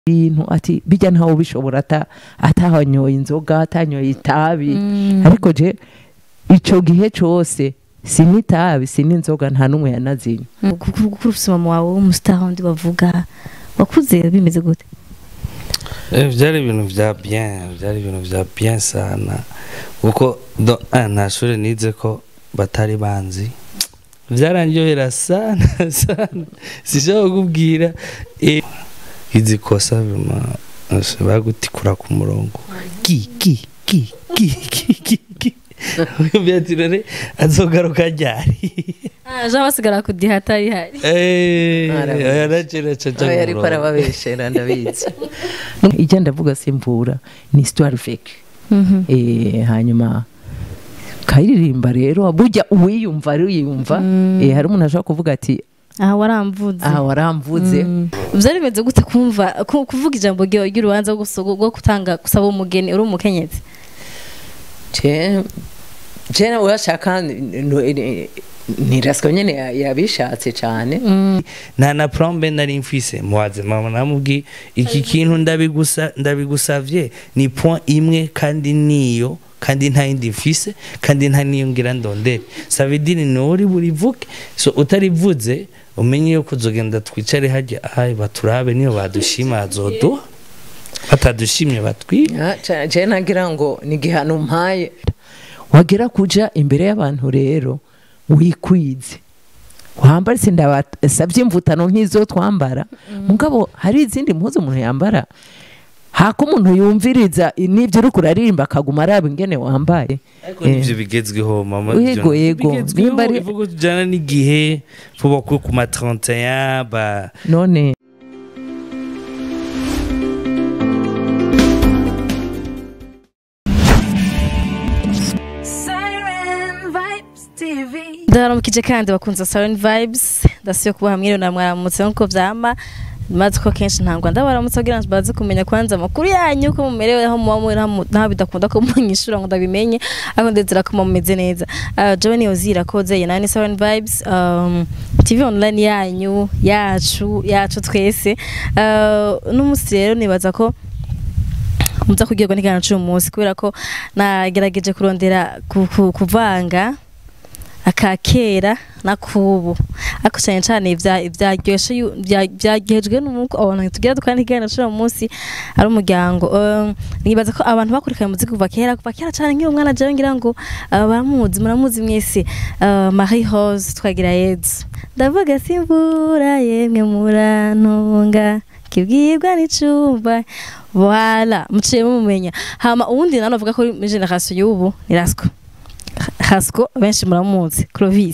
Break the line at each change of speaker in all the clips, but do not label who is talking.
ibintu ati bijya ntawe ubishobora ata atahanyoye inzoga atanyoye itabi ariko je ico gihe cose sini itabi sini inzoga nta n'umwe yanazinywa
gukura ufise mama wawe w'umustar wundi bavuga wakuze bimeze gute
Eh, byari ibintu vya bien byari ibintu vya bien sana kuko do ah, nta shuri nize ko batari banzi vyarandyohera sana sana sishobora kukubwira eh, izi kosa bima bagutikura ku murongo ki ki ki ki ki ki ki byatirore azogaruka ryari
jean basigara kudiha atari hari
eh
Arabizi.
aya nacera caca
Oya, ariko arababeshera ndabizi ijya ndavuga simvura ni histoire vécue eh hanyuma kayiririmba rero burya uwiyumva ariyumva eh hari umuntu ashobora kuvuga ati
aha waramvuze
aha waramvuze
Mm. vyari bimeze gute kumva ku- kuvuga ijambo ryo- ry'urubanza rwo guso- rwo gutanga gusaba umugeni uri umukenyezi
je je nawe urashaka ntiraswa nyene ya- yabishatse cyane
nta na prombe nari mfise muwaze mama namubwiye iki kintu ndabigusa ndabigusavye ni point imwe kandi niyo kandi nta yindi mfise kandi nta niyo ngira ndondere savidini nuri burivuke so utarivuze umenye yuko uzogenda twicare hajya ayi baturabe niyo badushima azoduha batadushimye batwibe
Ah, ca- je nagira ngo ni igihano mpaye wagera kuja imbere y'abantu rero wikwize wambara se ndabasavye imvutano nk'izo twambara mugabo hari izindi mpuzu umuntu yambara hako umuntu yumviriza n'ibyo uriko uraririmba akaguma araba ingene wambaye
ariko nivyo bigezweho mama
Yego, yego.
bigezweho
Nimba ari-
ivuga tujana n'igihe vuba ko ku ma 31 ba
none
Siren Vibes TV.
ndabaramukije kandi bakunze Siren Vibes ndasiyo kuba hamwe na mwaramutse nkuko vyama maze ko kenshi ntangwa ndabaramutse kugira ngo baze kumenya kwanza amakuru yanyu ko mumerewe aho muba muri hamwe ntaho bidakunda ko munyishura ngo ndabimenye ariko ndezera ko muba mumeze neza uh, jewe niyo zira koze ya nani Siren Vibes um, TV online yanyu yacu yacu twese uh, n'umunsi rero nibaza ko muza kugirwa n'ikiganiro cy'uyu munsi kubera ko nagerageje kurondera ku- ku- kuvanga aka kera n'akubu ariko cyane cyane ibya- ibyaryoshe yu- bya- byagejwe n'umuko abantu tugira dukora n'ikiganiro cy'uyu munsi ari umuryango Um, nibaza ko abantu bakurikiranye umuziki kuva kera kuva kera cyane nk'iyo mwana jewe ngira ngo uh, baramuzi muramuzi mwese Uh, Marie Rose twagira yezu ndavuga simvura yemwe murantunga kibwirwa n'icumba wala muciye mumenya hama uwundi nano avuga ko muri generation y'ubu ni Rasco Rasco benshi muramuzi Clovis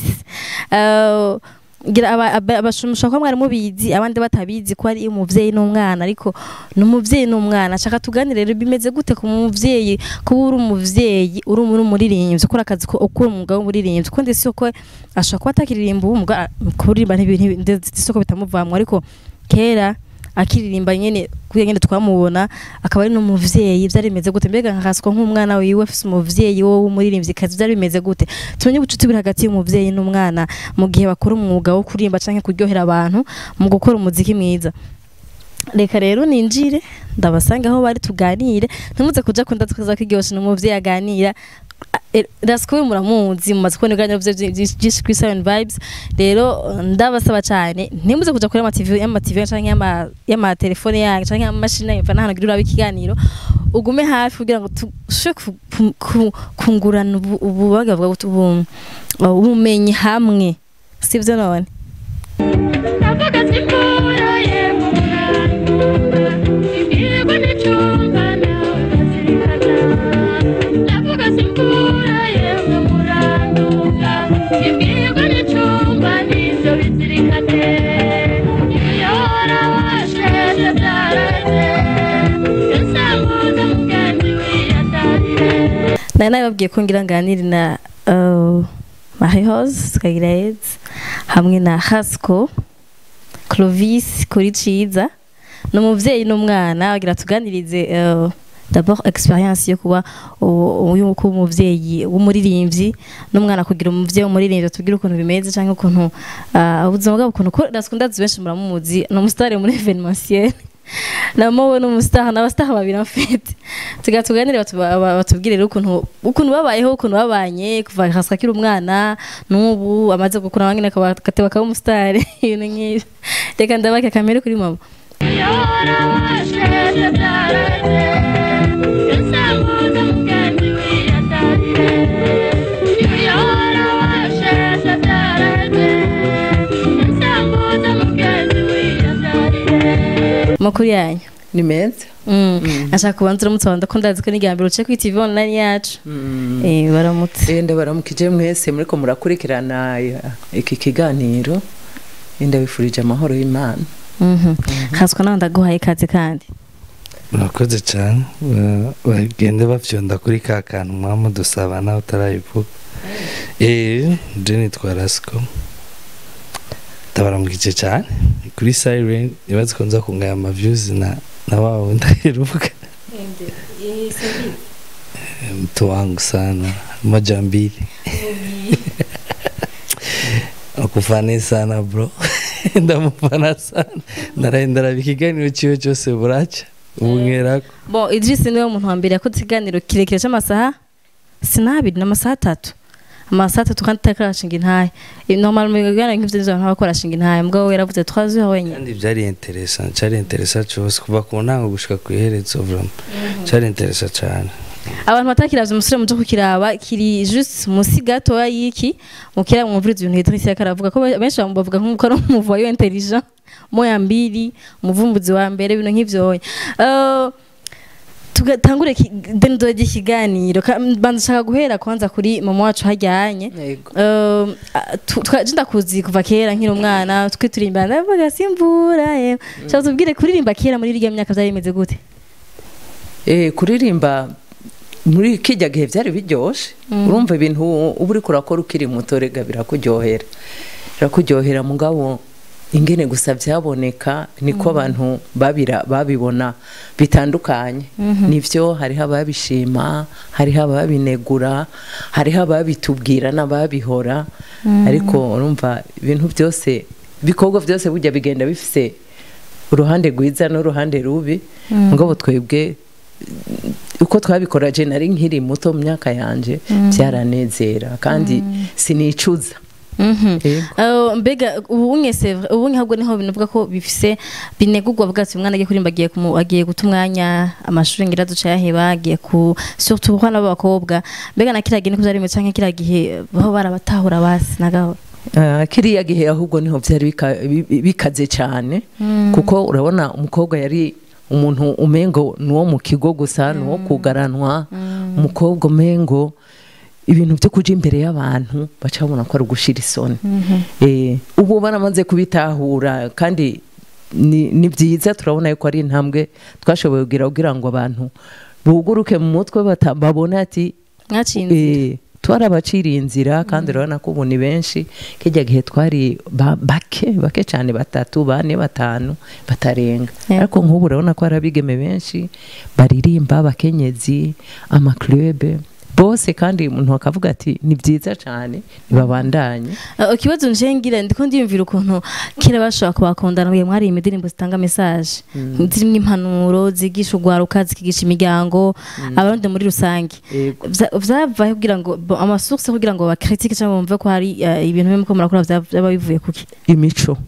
uh, gira aba- aba- abashumusha ko mwari mubizi abandi batabizi ko ari umuvyeyi n'umwana ariko n'umuvyeyi n'umwana shaka tuganire rero bimeze gute ku muvyeyi kuba uri umuvyeyi uri muri umuririmbyi ukora akazi ko ukora umwuga w'umuririmbyi kuko ndetse ko ashobora kuba atakiririmba uwo mwuga kuririmba ntibisoko bitamuvamwa ariko kera akiririmba nyene kuya nyene twamubona akaba ari n'umuvyeyi vyari bimeze gute mbega nkaswa nk'umwana wiwe afise umuvyeyi wo w'umuririmbyi kazi vyari bimeze gute tumenye ubucuti buri hagati y'umuvyeyi n'umwana mu gihe bakora umwuga wo kuririmba canke kuryohera abantu mu gukora umuziki mwiza reka rero ninjire ndabasanga aho bari tuganire ntimuze kuja kunda tukaza kiryoshe n'umuvyeyi aganira rasiko we muramuzi mumaze kubona ibiganiro vye vyinshi kuri Siren Vibes rero ndabasaba cyane ntimuze kuja kuri amativi y'amativi canke y'ama- y'amatelefone yanyu canke y'amamashini yanyu mva gira urabe ikiganiro ugume hafi kugira ngo tushobore ku- ku- kungurana ubu- ububaga bwa ubu- ubumenyi hamwe sivyo none
Ndavuga simvura yemwe murantunga. Kibwirwa n'icumba nawe ukazirikana. Ndavuga simvura yemwe murantunga. Kibwirwa n'icumba n'ivyo bizirikane. Iyo warabasheshe byaraze. Yasambuza mugenzi wiyatarire.
nari nabibabwiye ko ngira nganire na uh, Marie Rose tukagira AIDS hamwe na Hasco Clovis kuri ciza ni umuvyeyi n'umwana agira tuganirize uh, d'abord experience yo kuba u- uyu kuba umuvyeyi w'umuririmbyi n'umwana kugira umuvyeyi w'umuririmbyi tubwire ukuntu bimeze canke ukuntu uh, ubuzima bwabo ukuntu ko ndazi benshi muramuzi ni umusitari muri evenementiel namo we n'umusitaha n'abasitaha babiri mfite tuga tuganire batu- ba- ba- batubwire rero ukuntu ukuntu babayeho ukuntu babanye kuva hasi akiri umwana n'ubu amaze gukura wangene akateba akaba umusitari ibintu nk'ibyo reka ndabake kamere kuri mama makuru yanyu
ni meza
Mm. ashaka kubanza uramutse abantu ko ndazi ko n'igambiro uce kuri TV online yacu eh baramutse
Eh, ndabaramukije mwese muriko murakurikirana eh, iki kiganiro Eh, ndabifurije amahoro y'imana
mhm haswa nawe ndaguhaye ikaze kandi
murakoze cyane Ba- bagende bafyonda kuri ka kantu mwaba mudusaba nawe utarayivuga eee nje nitwa rasiko ndabaramukije cyane Ni kuri siren ibaze ko nza kungaya amavyuzi na na wa wundi aheruka mtu wangu sana moja mbili akufane sana bro ndamufana sana ndarahindara ikiganiro ciwe cyose buraca ubu nkerako
bon Idris niwe muntu wa mbere yakoze ikiganiro kirekire cy'amasaha sinabiri n'amasaha atatu amasaha atatu kandi utari karashinga intahe normal mu biganiro nk'ivyo nizo abantu baba barashinga intahe mbwa wowe yaravuze twazi aho wenyine
kandi byari interesa cyari interesa cyose kuva ku ntango gushika ku iherezo vraiment cyari interesa cyane
abantu batakiravye umusore muje kukiraba kiri juste musi gatoya y'iki mukira mwumviriza ibintu Idris yariko aravuga ko benshi bamubavuga nk'uko ari umuvoyo intelligent moya mbiri umuvumbuzi wa mbere ibintu nk'ivyo uh, tugatangure dendo ry'ikiganiro Ka- banza nshaka guhera kwanza kuri mama wacu hajyanye
Yego.
Um, a- tu- twa- je ndakuzi kuva kera nkiri umwana twe turimba ndavuga simvura yewe shaka tubwire kuririmba kera muri irya myaka vyari bimeze gute
Eh, kuririmba muri kijya gihe byari biryoshe urumva ibintu uba uriko urakora ukiri muto rega birakuryohera birakuryohera mugabo ingene gusa byaboneka niko abantu babira babibona bitandukanye nivyo hariho ababishima hariho ababinegura hariho ababitubwira n'ababihora ariko urumva ibintu byose ibikorwa byose burya bigenda bifise uruhande rwiza n'uruhande rubi mugabo twebwe uko twabikora je nari nkiri muto mu myaka yanje byaranezera kandi sinicuza
Mhm.
Yego.
Uh, mbega ubunye c'est vrai ubunye ahubwo niho binavuga ko bifise binegurwa bwatsi umwana agiye kurimba agiye kumu- agiye guta umwanya amashuri ngira duca yaheba agiye ku surtout abana b'abakobwa mbega na kiriya gihe niko vyari bimeze canke kiriya gihe baho barabatahura basi nagahora
Ah, kiriya gihe ahubwo niho byari bika- bi- bikaze cyane kuko urabona umukobwa yari umuntu umengo nuwo mu kigo gusa nuwo kugaranwa umukobwa umengo ibintu byo kuja imbere y'abantu baca babona ko ari ugushira isoni Eh, ubu baramaze kubitahura kandi ni ni byiza turabona yuko ari intambwe twashoboye kugira kugira ngo abantu buguruke mu mutwe bata- babone ati
mwacinze
Eh, twarabaciriye inzira kandi urabona ko ubu ni benshi kijya gihe twari ba- bake bake cyane batatu bane batanu batarenga
Yego.
ariko nk'ubu urabona ko hari abigeme benshi baririmba abakenyezi amaklube bose kandi umuntu akavuga ati ni byiza cyane ntibabandanye
Uh, ikibazo nje ngira ndiko ndiyumvira ukuntu kera bashobora kubakundana mwe mwari indirimbo zitanga message zirimo impanuro zigisha urwaruka zikigisha imiryango abarundi muri rusange
Yego.
Vya- vyavaye kugira ngo bo- amasource kugira ngo bakritike cyangwa bumve ko hari uh, ibintu bimwe ko murakora vya- vyaba bivuye kuki
imico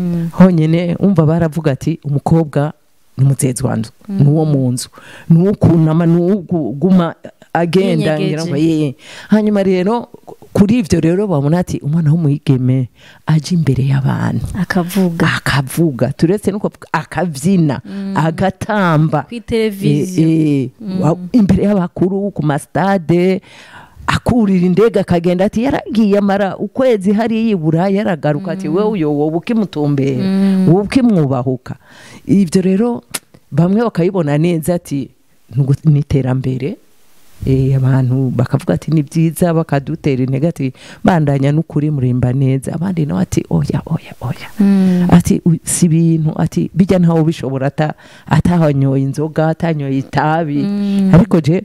honyine umva baravuga ati umukobwa ni umutezi wanzu ni uwo mu nzu ni uwo kunama ni uwo kuguma agenda
Yinyegeje.
ngira ngo yeye hanyuma rero kuri ibyo rero babona ati umwana w'umuyigeme aje imbere y'abantu
akavuga
akavuga turetse no kuvuga akabyina agatamba
kuri televiziyo
Eh, eh, wa- imbere y'abakuru ku masitade akurira indege akagenda ati yaragiye amara ukwezi hariya ibura yaragaruka ati wowe uyo wowe ukimutumbera wowe ukimwubahuka ibyo rero bamwe bakayibona neza ati "Nugu- ni iterambere Eh, abantu bakavuga ati ni byiza bakadutera intege ati bandanya n'ukuri murimba neza abandi nawe ati oya oya oya ati "U- si ibintu ati bijya ntawe ubishobora ata- atahanyoye inzoga atanyoye itabi ariko je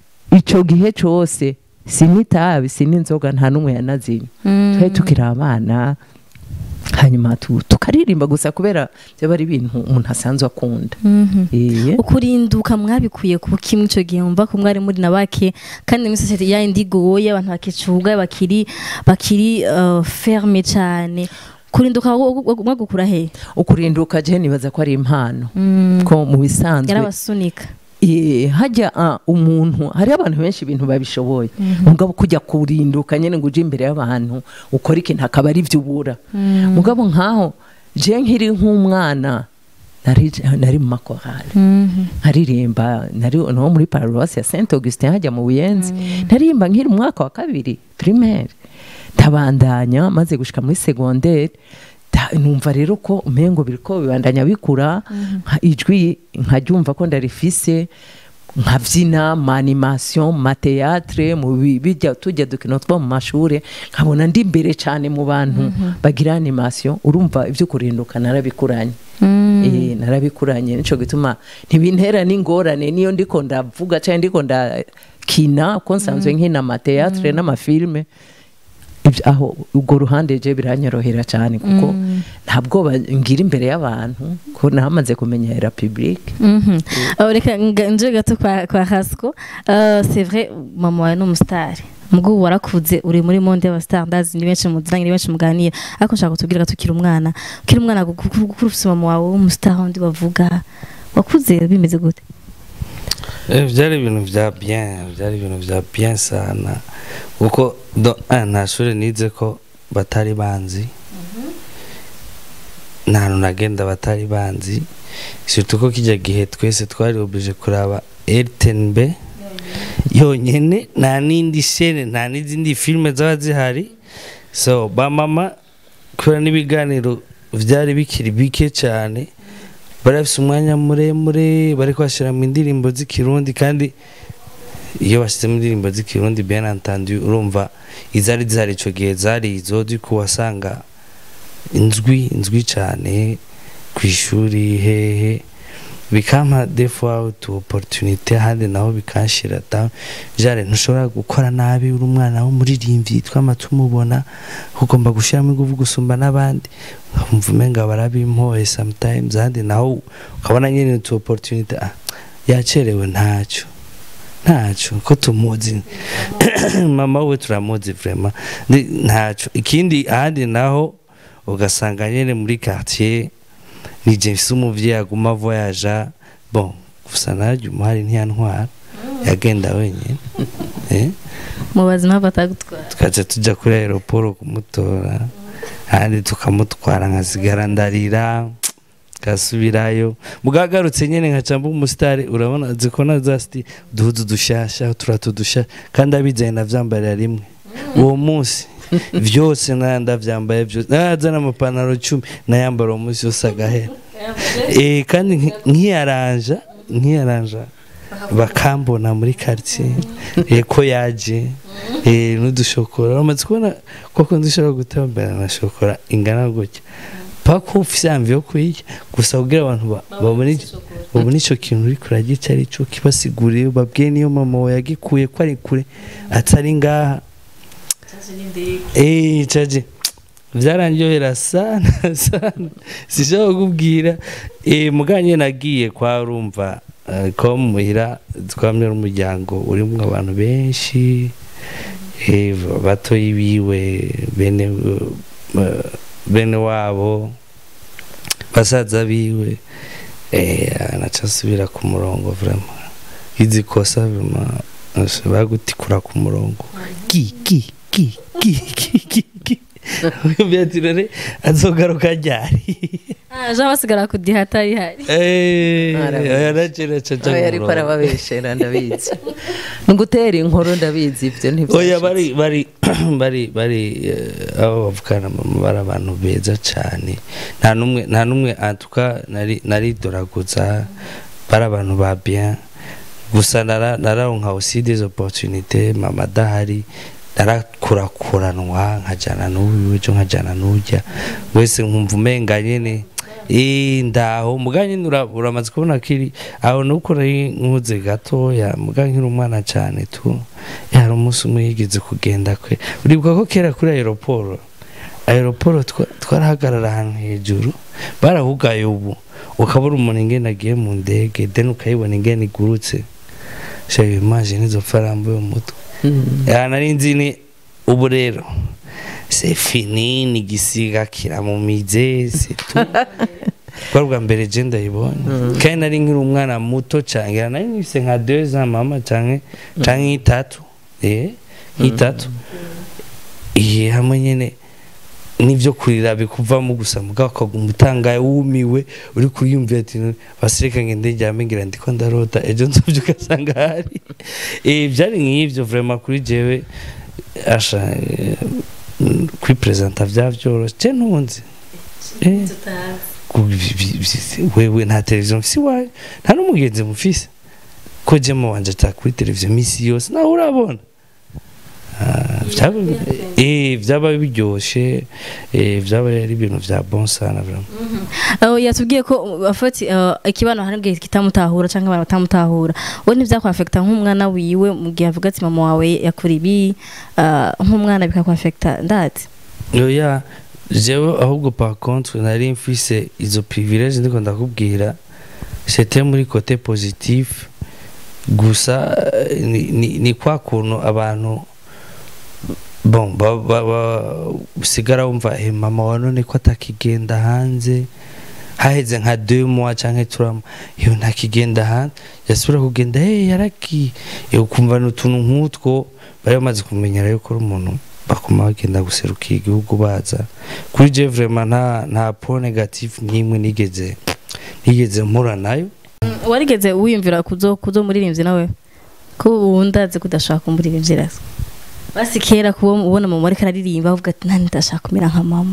ico gihe cose si n'itabi si n'inzoga nta n'umwe yanazimye twari tukiri abana hanyuma tu- tukaririmba gusa kubera byaba ari ibintu umuntu asanzwe akunda
Mhm.
Iye.
ukurinduka mwabikuye ku kimwe icyo gihe mumva ko mwari muri na bake kandi muri sosiyete ya indi goye abantu bakicuga bakiri bakiri uh, ferme cyane kurinduka wo- wo- mwagukura he
ukurinduka je nibaza ko ari impano
Mm.
ko mu bisanzwe
yarabasunika
Iye, hajya ah, umuntu hari abantu benshi ibintu babishoboye mugabo kujya kurinduka nyene ngo uje imbere y'abantu ukora ikintu akaba ari byo ubura mugabo nkaho je nkiri nk'umwana nari nari mu makorali
Mhm.
nkaririmba nari no muri paruwasi ya Saint Augustin hajya mu Buyenzi ndaririmba nkiri mu mwaka wa kabiri primaire ndabandanya maze gushika muri secondaire da- numva rero ko umengo biriko bibandanya bikura nka ijwi nkaryumva ko ndarifise nkabyina mu animation mu mateatre mu bi- bijya tujya dukino two mu mashure nkabona ndi imbere cyane mu bantu bagira animation urumva ibyo kurinduka narabikuranye Eh, narabikuranye nico gituma ntibintera n'ingorane niyo ndiko ndavuga cyangwa ndiko ndakina ko nsanzwe nkina amateatre n'amafilme ibyo aho ubwo ruhande je biranyorohera cyane kuko nta bwoba ngira imbere y'abantu ko namaze kumenyera public
Mhm. Uh, reka nga- nje gato kwa, kwa Hasco uh, c'est vrai mama wawe ni umusitari mubwo ubu warakuze uri muri monde y'abasitari ndazi ni benshi muziranye ni benshi muganira ariko nshaka kutubwira tukiri umwana ukiri umwana gukura ufise mama wawe w'umusitari wundi bavuga wakuze bimeze gute
Eh, byari ibintu bya bien byari ibintu bya bien sana kuko do ah, nta shuri nize ko batari banzi nta hantu nagenda batari banzi surtout ko kijya gihe twese twari oblige kuraba RTNB yonyene nta n'indi shene nta n'izindi filime zaba zihari so ba mama kubera n'ibiganiro byari bikiri bike cyane bari bafite umwanya muremure bari kwashyira mu indirimbo z'ikirundi kandi iyo bashyizemo indirimbo z'ikirundi bien entendu urumva izari zihari icyo gihe zari izo ko wasanga inzwi inzwi cyane ku ishuri hehe bikampa defuwa utu oporutunite ahandi naho bikanshyira da jare ntushobora gukora nabi uri umwana w'umuririmbyi twama tumubona ugomba gushyiramo ingufu gusumba n'abandi nkumva umenga barabimpoye sometimes ahandi naho ukabona nyine utu oporutunite ah, yacerewe ntacyo ntacyo ko tumuzi mama we turamuzi vrema Ndi- ntacyo ikindi ahandi naho ugasanga nyine muri quartier ni James umuvyeyi aguma voyaja bon gusa naryo umuhari ntiyantwara yagenda wenyine eh
mubazi impamvu atagutwara
tukaca tujya kuri aeroport kumutora ahandi tukamutwara nkasigara ndarira gasubirayo mugagarutse nyine nkaca mba umusitari urabona zikona za sti duhuzu dushasha turato dushasha kandi abizanye navyambarira rimwe uwo munsi vyose naya ndavyambaye vyose naza n'amapantaro cumi nayambara uwo munsi yose agahera eh kandi nki- nkiyaranja nkiyaranja bakambona muri quartier eh ko yaje eh n'udushokora uramaze kubona koko ndushobora gutembera na shokora ingana gutya paka ufise yamvi yo kuyirya gusa kugira abantu ba- babone babone ico kintu uri kurarya ico ari cyo kibasiguriye babwiye niyo mama wawe yagikuye ko ari kure atari ngaha eh caje byarandyohera sana sana sishobora kukubwira eh muganye nagiye kwa urumva eh, ko muhira twamye n'umuryango urimo abantu benshi eh batoyi biwe bene eh, bene wabo basaza biwe eh anaca asubira ku murongo vraiment izi kosa vraiment bagutikura ku murongo ki ki ki ki ki ki ki Beatrice azogaruka ryari
ah jean basigara kudiha atari hari
eh
Arabizi.
yaracera caca
oya ariko arababeshera ndabizi ni ugutera inkuru ndabizi ibyo
oya
ntibyashitse
bari bari bari bari eh, abo bavugana mama bari abantu beza cyane nta numwe nta numwe antuka nari naridoraguza bari abantu ba bien gusa nara nararonka aussi des opportunités mama adahari narakurakuranwa nkajana n'uyu ejo nkajana n'ujya wese nkumva umenga nyene Eh, ndaho muga nyine ura- uramaze kubona kiri aho nuko nari nkuze gatoya muga nkiri umwana cyane tu Eh, hari umunsi umwe yigeze kugenda kwe uribuka ko kera kuri aeroport aeroporo twa- twarahagarara ahantu hejuru barahugaye ubu ukabona umuntu ingene agiye mu ndege then ukayibona ingene igurutse shayo imagine izo farambo yo mutwe
Mm.
ya nari nzi ni ubu rero c'est fini ni igisiga kiramumize c'est tout bwa bwa mbere je ndayibonye kandi nari nkiri umwana muto cyane nari nifise nka deux ans mama canke canke itatu eh itatu iye hamwe nyene nivyo kurira bikuvamo gusa mugabo ukaguma utangaye wumiwe uri kuriyumvira ati basireka ngende njyame ngira ndiko ndarota ejo nzovyuka asanga hari eh byari nk'ivyo vraiment kuri jewe asha eh, mm, kwipresenta vyavyoroshe je ntunzi eh ku- vi- vi- vi- wewe nta televiziyo mfise iwawe nta n'umugenzi mufise ko jema wanje ata kuri televiziyo misi yose nawe urabona Ah, vyaba- eh, vyaba biryoshe eh, vyaba ari ibintu vya bon sana vraiment
aho yatubwiye ko afati ikibano hari igihe kitamutahura cyangwa abantu batamutahura wowe ntibyakwafekita nk'umwana wiwe mu gihe avuga ati mama wawe yakora ibi ah, nk'umwana bikakwafekita ndati
oya jewe ahubwo par contre nari mfise izo privilege ndiko ndakubwira c'était muri côté positif gusa eh, ni, ni, ni kwa kuntu abantu bon ba- ba- ba- usigara wumva eh, mama wa none ko atakigenda hanze haheze nka deux mois canke trois mois iyo ntakigenda hanze yasubira kugenda hey, yaragiye Eh, ukumva ni utuntu nk'utwo bari bamaze kumenyera yuko uri umuntu bakuma bagenda guserukira igihugu baza kuri je vraiment nta nta point negatif n'imwe nigeze nigeze mpura nayo
warigeze wiyumvira kuzo kuzo muririmbyi nawe ko ubu ndazi ko udashaka kumuririmbira basi kera kuba ubona mama ariko araririmba avuga ati nani ndashaka kumera nka mama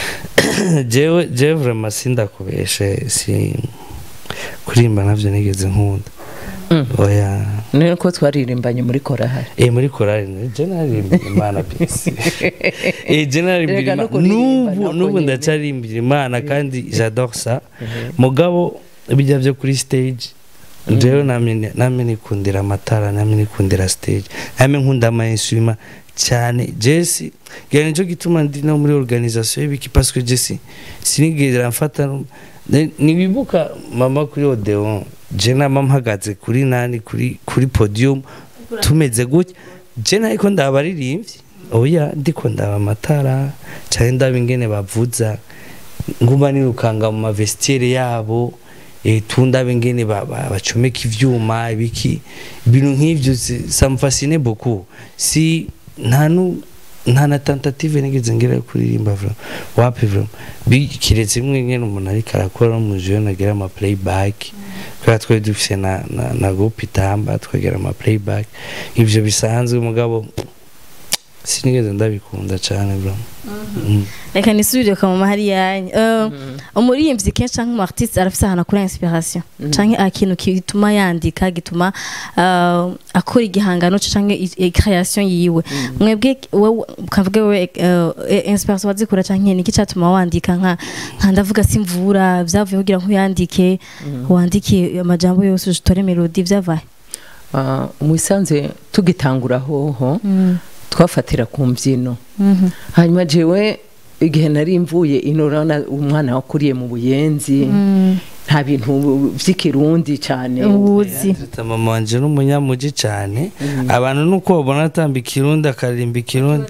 jewe jewe vraiment sindakubeshe si kurimba navyo nigeze nkunda
Mm.
oya
ni ko twaririmbanye muri korahari
eh muri korali ne je naririmbira imana pisi eh je naririmbira
Erega no
imana
kuririmba
nubu
nako
nubu
nyene.
ndacaririmbira imana kandi j'adore ça mugabo bijya byo kuri stage jewe namye namye nikundira amatara namye nikundira stage namye nkunda ama instrument cyane Jesse gera nico gituma ndi no muri organisation y'ibiki parce que Jesse sinigera mfata no- ne- nibibuka mama kuri Odeon je na mama mpagaze kuri nani kuri kuri podium tumeze gutya je nariko ndabaririmbyi oya ndiko ndaba amatara cyane ndaba ingene bavuza nguma nirukanga mu mavestiere yabo eh, tundabe ingene ba- ba- bacomeka ivyuma ibiki ibintu nk'ivyo si- ça me fascine beaucoup si nta nu nta na tentative nigeze ngira yo kuririmba vraiment wapi vraiment Bi- kiretse imwe nyene umuntu ariko arakora no mu jeu nagira ama playback kubera twari dufise na, na, na groupe itamba twagira ama playback ivyo bisanzwe mugabo sinigeze ndabikunda cane vraiment Mm.
reka nisubire kwa mama hari yanyu Eh, umuririmbyi kenshi cyangwa umu artiste arafise ahantu akura inspiration cyangwa ikintu gituma yandika gituma ah, akora igihangano cye cyangwa i- i- création yiwe mwebwe wowe ukavuga wowe eh, inspiration wazikura cyangwa ni iki cyatuma wandika nka nka ndavuga simvura byavuye kugira ngo uyandike wandike amajambo yose utore melody byavaye
Ah, mu isanze tugitangura hoho twafatira ku mbyino
Mhm.
hanyuma jewe igihe nari mvuye ino urabona umwana wakuriye mu buyenzi
Mm.
nta bintu by'ikirundi cyane
ubuzi
Zita mama wanje n'umunyamuji cyane abantu nuko babona atamba ikirundi akaririmba ikirundi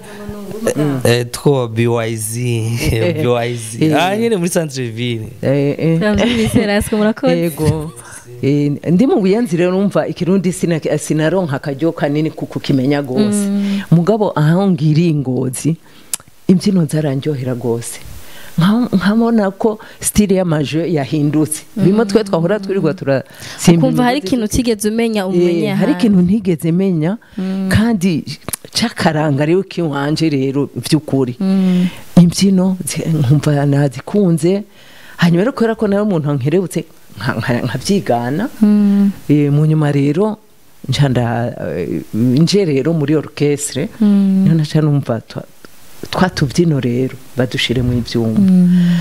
eh, two BYZ BYZ
Eh.
ah nyine muri centre ville
Eh, eh.
Turamvise rasiko murakoze
yego Eh, ndi mu buyenzi rero numva ikirundi sina- sinaronka akaryo kanini kuko kimenya rwose mugabo aho ngiriye ingozi imbyino zarandyohera rwose Nka- nkabona ko stile y'amaje yahindutse bimwe twe twahora twirirwa turasimba
ukumva hari
imigozi
ikintu utigeze umenya umenye
Eh, hari
ahandi.
ikintu ntigeze menya kandi cy'akaranga rero k'iwanje rero by'ukuri
Mm.
imbyino zi- nkumva nazikunze hanyuma rero kubera ko nawe umuntu nkerebutse nka- nka- nkabyigana
Mm.
Eh, mu nyuma rero nca nda- eh, nje rero muri orchestre
Mm.
niho naca numva twa- twa tubyino rero badushire mu ibyuma
Mm.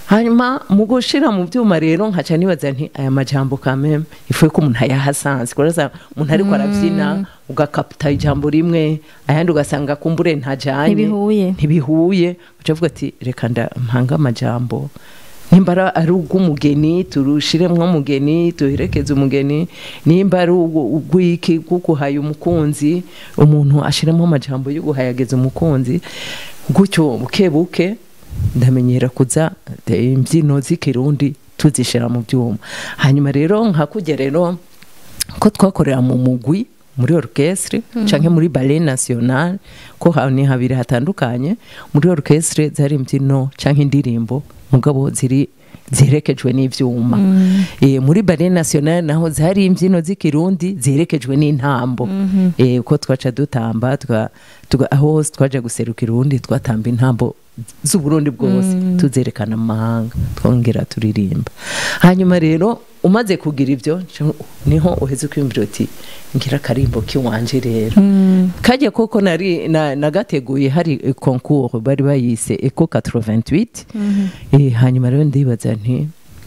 hanyuma mu gushira mu byuma rero nkaca nibaza nti aya majambo kameme ifuye ko umuntu ayahasanze kuraza umuntu ariko arabyina ugakaputa ijambo rimwe ayandi ugasanga kumbure ntajanye
Ntibihuye.
ntibihuye uca uvuga ati reka nda mpanga amajambo nimba ara- ari ubw'umugeni turushiremwo umugeni duherekeze umugeni nimba ari ubwo- ubw'iki bw'uguhaya umukunzi umuntu ashiremo amajambo yo guhayageza umukunzi gutyo buke buke ndamenyera kuza eh, imbyino z'ikirundi tuzishira mu byuma hanyuma rero nkakujya rero ko twakorera mu mugwi muri orchestre canke muri ballet national ko ha- ni habiri hatandukanye muri orchestre zari imbyino canke indirimbo mugabo ziri ziherekejwe n'ivyuma e, muri ballet national naho zari imbyino z'ikirundi ziherekejwe n'intambo e, uko twaca dutamba twa, twa, aho hose twaja guserukira urundi twatamba intambo z'uburundi bwose tuzerekana mu mahanga twongera turirimba hanyuma rero umaze kugira ibyo niho uheze kwiyumvira uti ngira akarimbo k'iwanje rero kajya koko nari na- nagateguye hari eh, concours bari bayise eco 88 eh, hanyuma rero ndibaza nti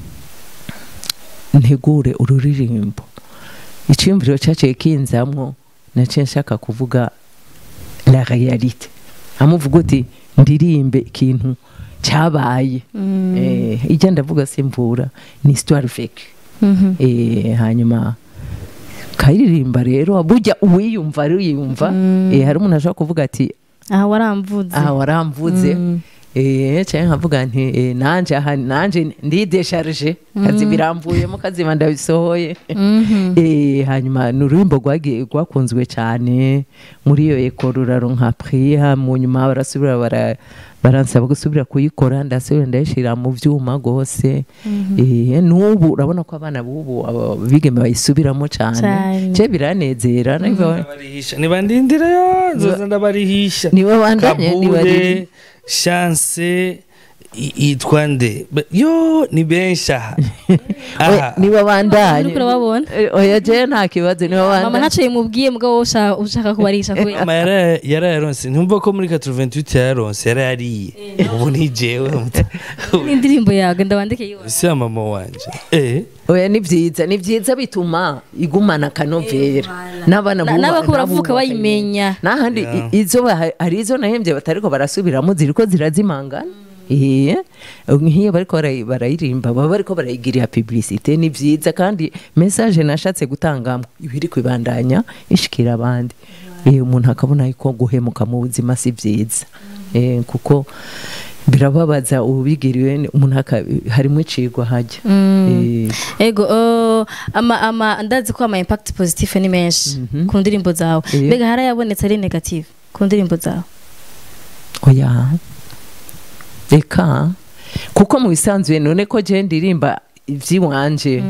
ntegure ururirimbo icyumviro cyaciye kinzamwo naciye nshaka kuvuga la réalité amuvuga uti ndirimbe ikintu cyabaye eh, ijya ndavuga simvura ni histoire vécue eh, hanyuma kayiririmba rero burya uwiyumva ariyumva eh, hari umuntu ashobora kuvuga ati
aha waramvuze
aha waramvuze
Mm.
eh cyangwa nkavuga nti eh, nanje aha nanje ndidesharije kazi biramvuyemo kazima ndabisohoye
Mhm.
eh hanyuma ni ururimbo rwagiye rwakunzwe cyane muri iyo eko ruraronka priya mu nyuma barasubira bara baransaba gusubira kuyikora ndasubira ndayishira mu vyuma gose eh n'ubu urabona ko abana bubu abo bigeme bayisubiramo cyane
Cane.
je biranezera niba
ndabarihisha nibandindira yo nzoza ndabarihisha
niwe bandanye niwe
kabure chance i- yitwa nde Ba- yo ni benshi aha aha
niwe bandanye
Uriko urababona?
Eh, oya je nta kibazo niwe
mama
bandanye
ntaco yimubwiye mugabo wowe ushaka- ushaka kubarisha kubera
mama yara- yarayaronse ntumva ko muri 88 yarayaronse yarayariye ubu ni jewe
n'indirimbo yawe ndabandike yose
si ya mama wanje eh
oya ni byiza ni byiza bituma igumana akanovera n'abana
Na-
buba-
n'abako
nabo
baravuka
bakayimenya.
bayimenya
n'ahandi
Yeah.
i- izo baha- hari izo nahembye batariko barasubiramo ziriko zirazimangana Eh, nk'iyo bariko barayi- barayirimba baba bariko barayigirira publicité ni byiza kandi message nashatse gutangamo ibiri kwibandanya ishikira abandi Eh, umuntu akabona yuko guhemuka mu buzima si byiza Eh, kuko birababaza ubigiriwe umuntu aka- harimo icigwa hajya Eh,
ego uh, ama ama ndazi ko ama impact positive ni menshi ku ndirimbo zawe
Iyo.
mbega harayabonetse ari negative ku ndirimbo zawe
oya reka kuko mu bisanzwe none ko je ndirimba ivy'iwanje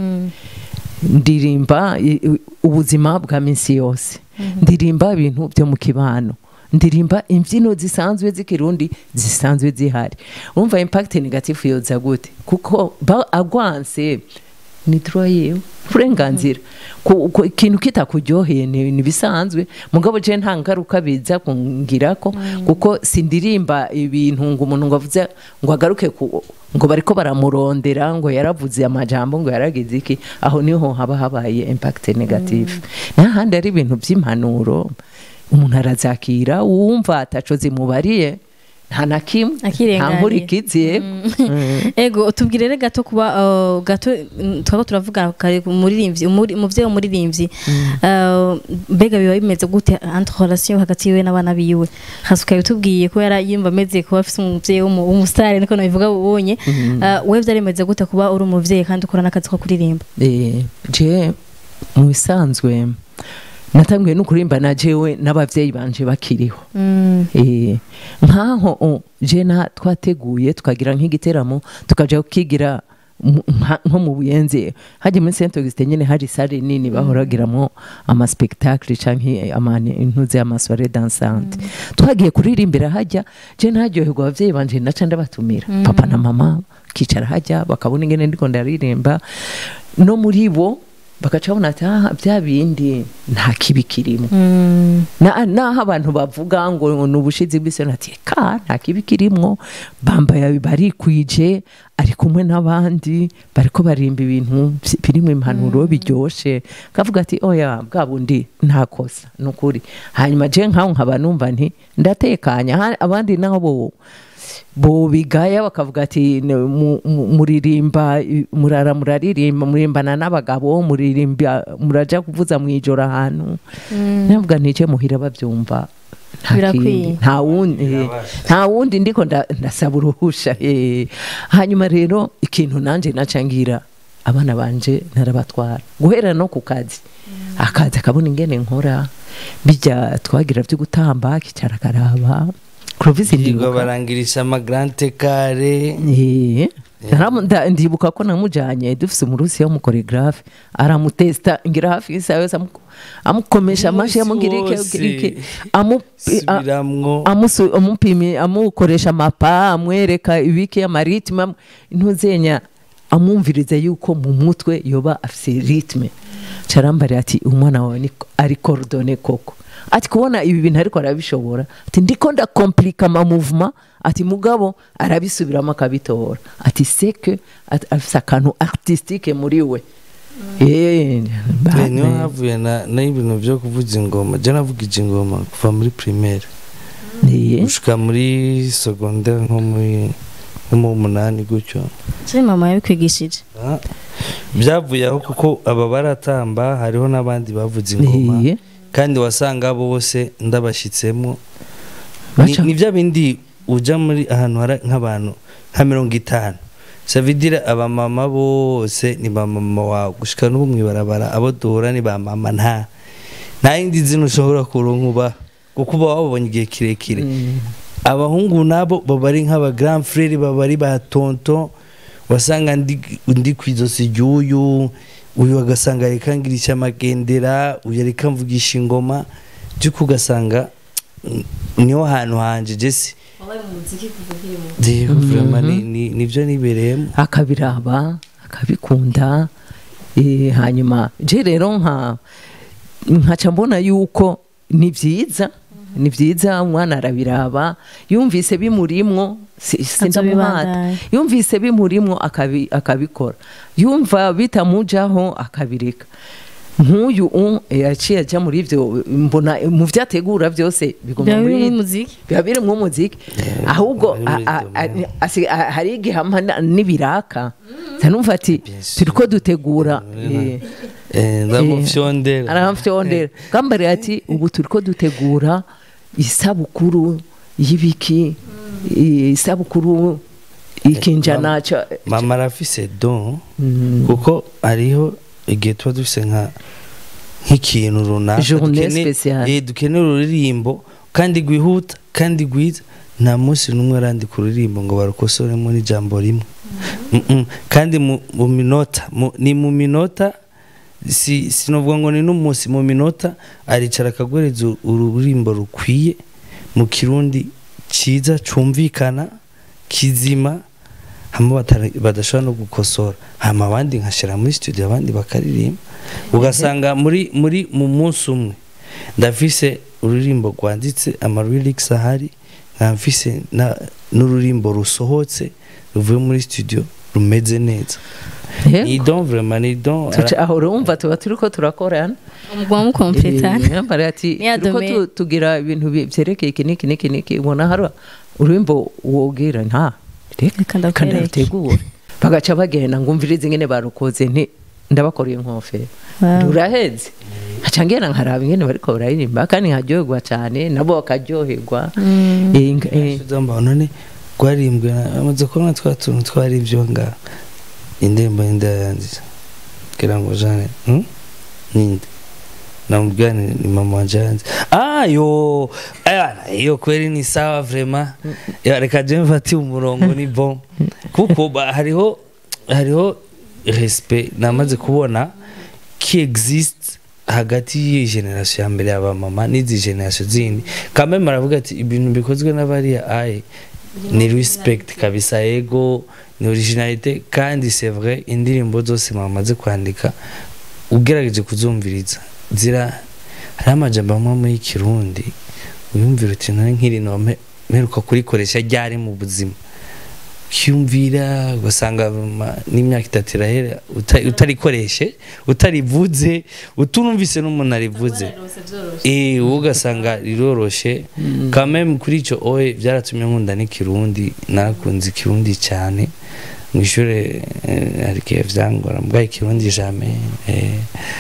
ndirimba i- i- ubuzima bwa minsi yose ndirimba ibintu byo mu kibano ndirimba imbyino zisanzwe z'ikirundi zisanzwe zihari urumva impact negative yoza gute kuko ba agwanse ni droit yewe uburenganzira Ku- ku- ikintu kitakuryoheye ni ni bisanzwe mugabo je nta ngaruka biza kungirako kuko sindirimba ibintu ngo umuntu ngo avuze ngo agaruke ku ngo bariko baramurondera ngo yaravuze amajambo ngo yaragize iki aho niho haba habaye impact negative n'ahandi ari ibintu by'impanuro umuntu arazakira wumva ataco zimubariye nta na kimwe nta
Akirenganira.
nkurikiziye
ego tubwirere gato kuba uh, gato mm, twaba turavuga kare ku muririmbyi umuri- umuvyeyi w'umuririmbyi Uh, mbega biba bimeze gute entre relation hagati yiwe n'abana biwe hasuka bitubwiye ko yara yumva ameze kuba afite umuvyeyi w'umu- w'umusitari niko nabivuga ubonye Uh, wewe vyari bimeze gute kuba uri umuvyeyi kandi ukora n'akazi ko kuririmba
Eh, je mu bisanzwe natanguye no kurimba na jewe n'abavyeyi banje bakiriho
Mm.
Eh, nkaho oh, je na twateguye tukagira nk'igiteramo tukaja kukigira mu- nka- nko mu buyenzi hajya muri saint augustin nyene hari sare nini bahoragiramo amaspectacle canke amani intuze amasoire dansante twagiye kuririmbira hajya je ntaryoherwa abavyeyi banje naca ndabatumira papa na mama kicara hajya bakabona ingene ndiko ndaririmba no muri bo bagaca babona ati "Ah, bya bindi nta kibi kirimo
Mm.
Na- naho abantu bavuga ngo ni ubushizi bw'isoni ati ka nta kibi kirimwo bambaye barikwije ari kumwe n'abandi bariko barimba ibintu vy- birimwo impanuro biryoshe kavuga ati oya bwa bundi nta kosa ni ukuri hanyuma je nkaho nkaba numva nti ndatekanya Ha- abandi nabo bo bo bigaya bakavuga ati "Ne- mu- mu- muririmba i- murara muraririmba murimbana n'abagabo muririmba muraja kuvuza mu ijoro ahantu navuga ntice muhira babyumva nta
Birakwiye.
kindi. nta wundi
Birabasha.
nta wundi ndiko nda- ndasaba uruhusha eh. hanyuma rero ikintu nanje naca ngira abana banje narabatwara guhera no ku kazi akazi akabona ingene nkora bijya twagira byo gutamba kicara akaraba Clovis
Yirirwa
ndibuka
barangirisha amagrante kare
Eh, naramu- nda- ndibuka ko namujanye dufise umurusi w'umukoregrafe aramutesta ngira hafi y'isaha yose amu- amukomesha amashi yamugira iki
Umunsi
amugira iki
wose.
amu- a-
subiramwo
amusu- amupimi amukoresha amapa amwereka ibiki amaritme am- ntuzenya amwumviriza yuko mu mutwe yoba afise ritme carambari ati umwana wawe ni- ari coordone koko ati kubona ibi bintu ariko arabishobora ati ndiko ndakomplika ama mouvement ati mugabo arabisubiramo akabitora ati seke ati afise akantu artistique muri we Eh, ba-
Eh, niho havuye na n'ibintu byo kuvuza ingoma je navugije ingoma kuva muri primaire
Eh,
gushika muri secondaire nko muri nko mu munani gutyo
Je mama yabikwigishije
Ah, byavuye aho kuko aba baratamba hariho n'abandi bavuza ingoma
eh,
kandi wasanga bose ndabashyitsemo ni
baca-
ni bya bindi ujya muri ahantu hari nk'abantu nka mirongo itanu savidira abamama bose ni ba mama wawe gushika n'ubu mwibarabara abo duhura ni ba mama nta nta yindi zina ushobora kuronka uba kuko uba wabonye igihe kirekire
Mm.
abahungu nabo baba ari nk'aba grand frere baba ari ba tonton wasanga ndi ndi ku izosi ry'uyu uyu agasanga reka ngirisha amagendera uyu reka mvugisha ingoma by'uko ugasanga mm, niho hantu hanje jesi rero vraiment ni- ni- nibyo nibereyemo
akabiraba akabikunda eh, hanyuma je rero nka nkaca mbona yuko ni byiza ni byiza umwana arabiraba yumvise bimurimwo si- sindamuhata
Azobibandanya.
yumvise bimurimwo akabi- akabikora yumva bitamujaho akabireka nk'uyu u- yaciye ajya muri ibyo mbona mu byo ategura byose biguma
biba
muri
biri mu muziki
biba biri mu muziki ahubwo
biri muri
a- a- a-
domaine.
asi- a- hari igihe hampa na- n'ibiraka ntanumva ati
Bien sûr.
turiko dutegura
Mm. Eh, ndamufyondera
aramfyondera gambare ati ubu turiko dutegura isabukuru y'ibiki isabukuru ikinjana ca
mama arafise don
Mm.
kuko hariho igihe tuba dufise nka nk'ikintu runaka
Journée
dukene-
spéciale.
eh, dukenera ururirimbo kandi rwihuta kandi rwiza nta munsi n'umwe arandika ururirimbo ngo barukosoremo n'ijambo rimwe Mm-mm. kandi mu mu minota mu- ni mu minota si sinovuga ngo ni n'umunsi mu minota aricara akagwereza uru- ururirimbo rukwiye mu kirundi cyiza cumvikana kizima hama batara- badashobora no gukosora hama abandi nkashira muri studio abandi bakaririmba ugasanga muri muri mu munsi umwe ndafise ururirimbo rwanditse ama lyrics ahari nkafise na- n'ururimbo rusohotse ruvuye muri studio rumeze neza
Eh,
ni don vraiment ni don
tuca- aho urumva tuba turiko turakorana
umugwa mukompletana
Eh, yambare ati
Ni ya
turiko
domaine.
tu- tugira ibintu bi- vyerekeye iki niki niki niki ubona hari ururimbo wogira nta
Reka
reka
ndakwereke.
ndarutegure bagaca bagenda ngumviriza ingene barukoze nti ndabakoreye inkofero
Wow.
ruraheze haca ngera nkaraba ingene bariko bararirimba kandi nkaryoherwa cane nabo bakaryoherwa
Mm.
Eh, nga- eh,
Ndamba none rwarimbwe amaze kubona twa tuntu twari ibyo nga indirimbo y'inda yanziza kugira ngo jane hmm? ninde namubwira ni ni mama wanje yanze ah yo ayana iyo kweli ni sawa vraiment ya reka je mfati umurongo ni bon kuko ba- hariho hariho respect namaze kubona qui existe hagati y'iyi generation ya mbere y'abamama n'izi generation zindi kameme aravuga ati ibintu bikozwe n'abariya aye ni respect kabisa ego ni originalite kandi c'est vrai indirimbo zose mwamaze kwandika ugerageje kuzumviriza zira hariho amajambo amwe muri kirundi uyumvira uti none nk'iri nome mperuka kurikoresha ryari mu buzima ukiyumvira ugasanga ma- n'imyaka itatu irahera uta- utarikoreshe utarivuze utunumvise n'umuntu arivuze eh wowe ugasanga riroroshe kameme kuri icyo oye byaratumye nkunda n'ikirundi narakunze ikirundi cyane mu ishuri eh, hari igihe vyangora mbwa ikirundi jamais eh,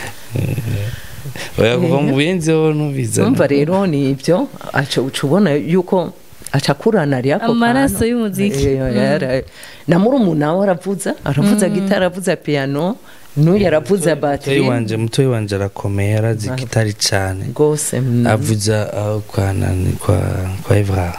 eh, oya kuva mu buyenzeho nubiza
umva rero ni ibyo aca uca ubona yuko acakurana ari ako
Amaraso
kantu.
y'umuziki.
Eh, yara- na murumuna we aravuza aravuza gitari aravuza piano n'uyu aravuza
mutoyi
batiri
wanje mutoyi wanje arakomeye arazi
Ah.
gitari cyane
rwose mm.
avuza aho kwa nani kwa kwa Evra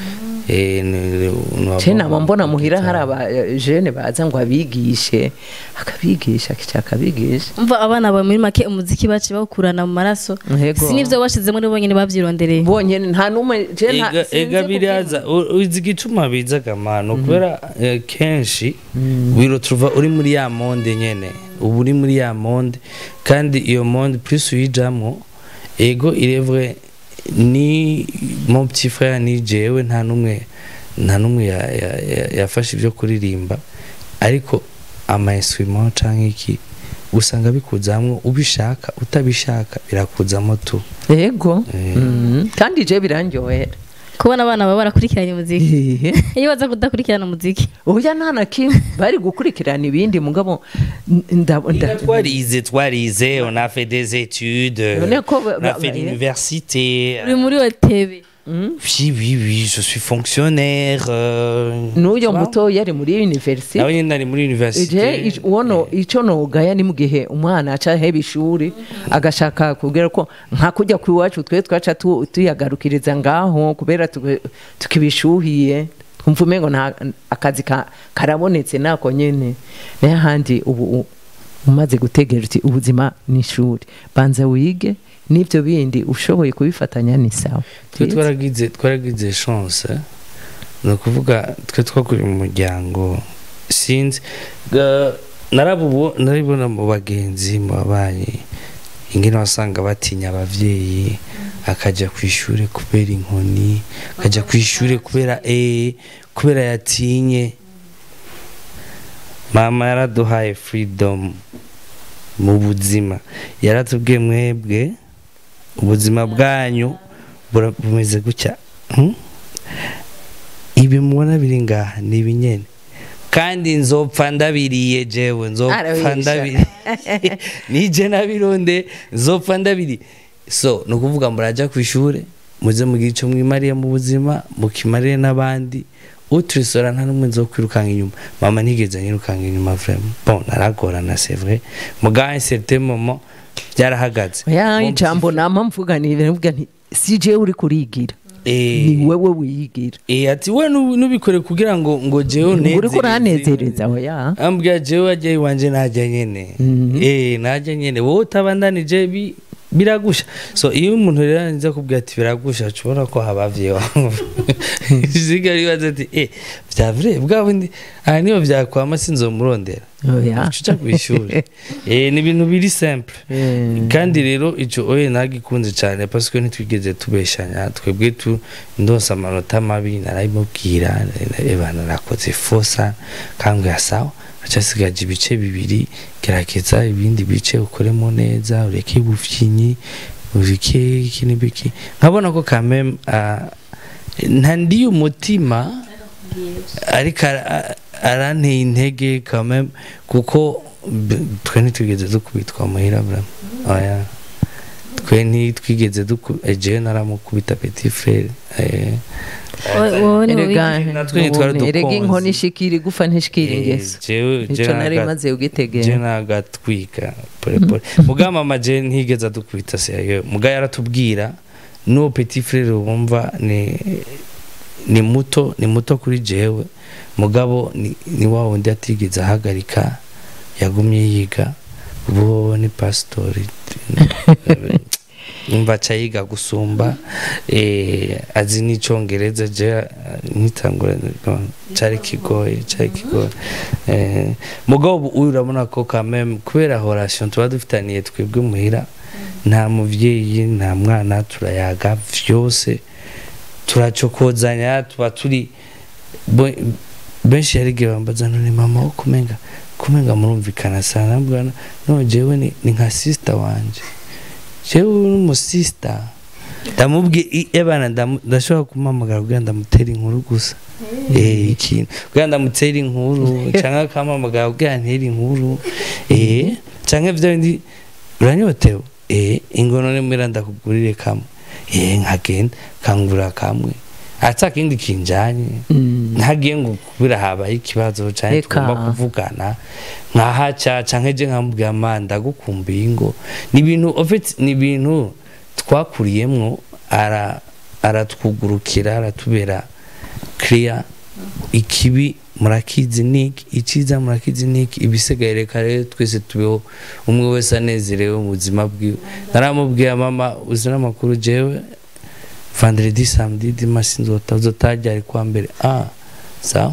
eh ni
je nama mbona muhira hari abajene baza ngo abigishe akabigisha kica akabigisha
umva abana bawe muri make umuziki baciye bawukurana mu maraso
Yego.
si n'ivyo bashizemo ni bonyene bavyirondereye
bonyene nta numwe je nta
ega
sinzi
ega
kubyina.
biraza u- uzi igituma bizaga mano kubera eh, kenshi wirotruva uri muri ya monde nyene ubu uri muri ya monde kandi iyo monde plus uyijamwo ego irevre ni mon petit frère ni jewe nta numwe nta numwe ya- ya- ya- yafashe ibyo kuririmba ariko ama instrument canke iki usanga bikuzamwo ubishaka utabishaka birakuzamo tu
yego
Eh.
Mm. kandi je birandyohera
kubona abana baba barakurikiranye umuziki
Ehe.
iyo baza kudakurikirana umuziki
oya nta na kimwe bari gukurikirana ibindi mugabo n- nda- nda-
twarize twarize on a fait des études
None ko ba-
on a
ba-
fait
ba-
l'université
uri muri otebe
Mm.
oui oui oui je suis fonctionnaire euh,
n'uyo
tu vois.
muto yari muri universite
nawe nyine nari muri
je
université
ic- uwono ico nogaya ni mu gihe umwana aca heba ishuri agashaka kubwira ko nka kujya ku iwacu twe twaca tu- tuyagarukiriza ngaho kubera tuke- tukibishuhiye twumva umengo nta akazi ka- karabonetse nako nyene nayo ahandi ubu u- umaze gutegera uti ubuzima ni ishuri banza wige n'ibyo bindi ushoboye kubifatanya ni sawa
twe twaragize twaragize chance ni ukuvuga twe twakuriye mu muryango sinzi ga- narabubo narabibona mu bagenzi mu babanyi ingene wasanga batinya abavyeyi akajya ku ishuri kubera inkoni akajya ku ishuri kubera eh kubera yatinye mama yaraduhaye freedom mu buzima yaratubwiye mwebwe ubuzima bwanyu bura- bumeze gutya Hmm? ibi mubona biri ngaha ni ibinyene kandi nzopfa ndabiriye jewe nzopfa
Arabisha.
ndabiriye nije nabironde nzopfa ndabiriye so ni ukuvuga muraja ku ishure muze mugire icyo mwimariye mu buzima mukimarire n'abandi uturisora nta n'umwe nzokwirukanga inyuma mama ntigeze anyirukanga inyuma vraiment bon naragorana c'est vrai mugabo un certain moment byarahagaze
ya
Mon
ijambo
petit-
nama mvuga ni mvuga nti si je uri kurigira
Eh,
ni wewe wiyigira
Eh, ati we nubi- nubikore kugira ngo ngo jewe
uri
unezereze.
kuranezereza oya
ambwira jewe ajya iwanje najya nyene
Mhm.
eh najya nyene wowe utabandanije bi biragusha so iyo umuntu rero anza kubwira ati biragusha ushobora ko habavye wangu ziga bibaza ati eh vya vrai bwa bundi aha niyo vyakwama sinzomurondera
oya
uca kw'ishuri eh ni ibintu biri simple
Eh,
kandi rero icyo oye nagikunze cyane parce que ntitwigeze tubeshanya twebwe tu ndose amanota mabi narabimubwira eba narakoze fosa kambwira sawa acasigaje ibice bibiri gerageza ibindi bice ukoremo neza ureke ubufyinyi ureke iki n'ibiki nkabona ko kameme nta ndiye umutima ariko ara- aranteye intege kameme kuko b- twe ntitwigeze dukubitwa muhira bra oya twe ntitwigeze jewe naramukubita petit frere eh,
Wowe- wowe ni
erega
wowe
natwe ntitwari
ubume, erega
dukonze.
inkoni ishikira igufa ntishikira
eh,
ingeso
jewe
ico
jewe
nari
naga-
maze
je
ugitegera
nagatwika polepole muga mama je ntigeze adukubita serieux muga yaratubwira n'uwo petit frere wumva ni ni muto ni muto kuri jewe mugabo ni, ni wa wundi atigeze ahagarika yagumye yiga ubu ni pasitori umva aca yiga gusumba eh, azi n'icyongereza je nkitangura cari kigoye cari kigoye eh, mugabo ubu uyu urabona ko kameme kubera horation tuba dufitaniye twebwe muhira nta muvyeyi nta mwana turayaga vyose turacokozanya tuba turi bo- benshi hari igihe bambaza none mama wo kumenga kumenga murumvikana sana nabwana no jewe ni, ni nka sister wanje jewe n'umusista ndamubwiye ebana ndamu- ndashobora kumuhamagara kugira ndamutera inkuru gusa eh ikintu kugira ndamutera inkuru canke akampamagara kugira ntere inkuru eh canke vyo bindi uranyotewe eh ingono ne mwira ndakugurire kamwe eh nkagenda kangura kamwe ata kindi kinjanye
Mm.
ntagiye ngo kubera habaye ikibazo canke
Eka.
tugomba kuvugana nkahaca canke je nkambwira ma ndagukumbuye ngo ni ibintu ofite ni ibintu twakuriyemwo ara aratwugurukira aratubera clear ikibi murakizi niki iciza murakizi niki ibisigaye reka rero twese tubeho umwe wese anezerewe mu buzima bwiwe naramubwiye mama uzi n'amakuru jewe vendredi samedi dimanche nzota uzotajya ari kwa mbere ah sawa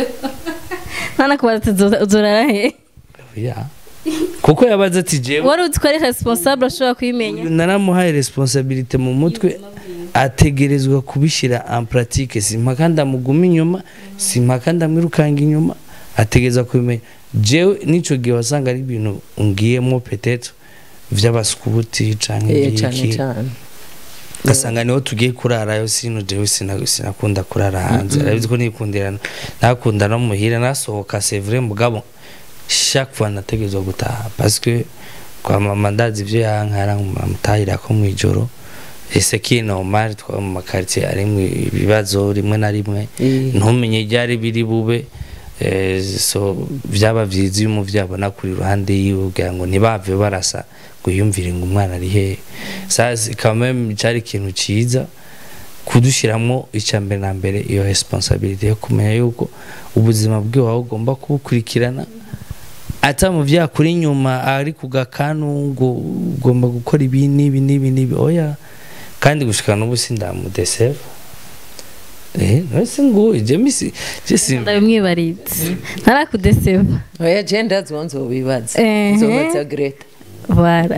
ntanakubaza ati uzorara he
ya kuko yabaze ati jewe
wari uzi ko ari responsable ashobora kuyimenya
naramuhaye responsabilite mu mutwe ategerezwa kubishyira en pratique simpaka ndamuguma inyuma simpaka ndamwirukanga inyuma ategereza kubimenya jewe n'ico gihe wasanga ari ibintu ngiyemo petetre vy'abaskuti canke
Eh, cane
ivyiki
cane
ugasanga niho tugiye kurarayo sino jewe sina- sinakunda kurara hanze arabizi ko nikundira nakunda no muhira nasohoka c'est vrai mugabo chaque fois nategerezwa gutaha parce que kwa mama ndazi ivyo yankara mutahira ko mwijoro ese ki normal twa mu makartier ari mu ibibazo rimwe na rimwe
Eh.
ntumenye ibyari biri bube eh, so byaba byiza iyo umuvyeyi abona kuri iruhande yiwe kugira ngo ntibave barasa ngo yumvire ngo umwana ari hehe sasa kameme cyari ikintu cyiza kudushyiramo icya mbere na mbere iyo responsabilité yo kumenya yuko ubuzima bwiwe wawe ugomba kubukurikirana ata mu byakuri inyuma ari ku gakanu ngo ugomba gukora ibi n'ibi n'ibi n'ibi oya kandi gushika n'ubu sindamudeseva eh nose ngo je misi je si
ndabimwibaritse ntarakudeseva
oya je ndazi uwo nzobibaza
Ehe.
nzobaza greta
bara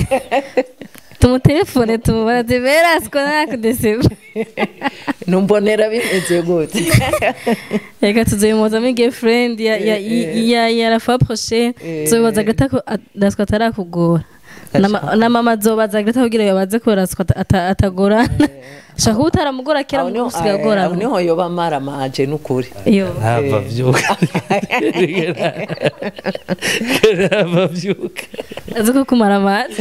tumutelefone tumubaze berasiko ntarakudeseva
numbonera bimeze gute
reka tuzabimuzamo girlfriend ya ya ya ya la fois prochaine
Eh.
tuzobibaza Greta ko at- Rasco atarakugora na ma- na mama azobaza Greta kugira yabaze ko Rasco ata- ata- atagorana shaka kuba utaramugora kera
aho
mu
niho
gusiga
aho
agorana
niho yoba maramaje n'ukuri
iyo
ntava vyuka ntava vyuka
azi ko kumara amazi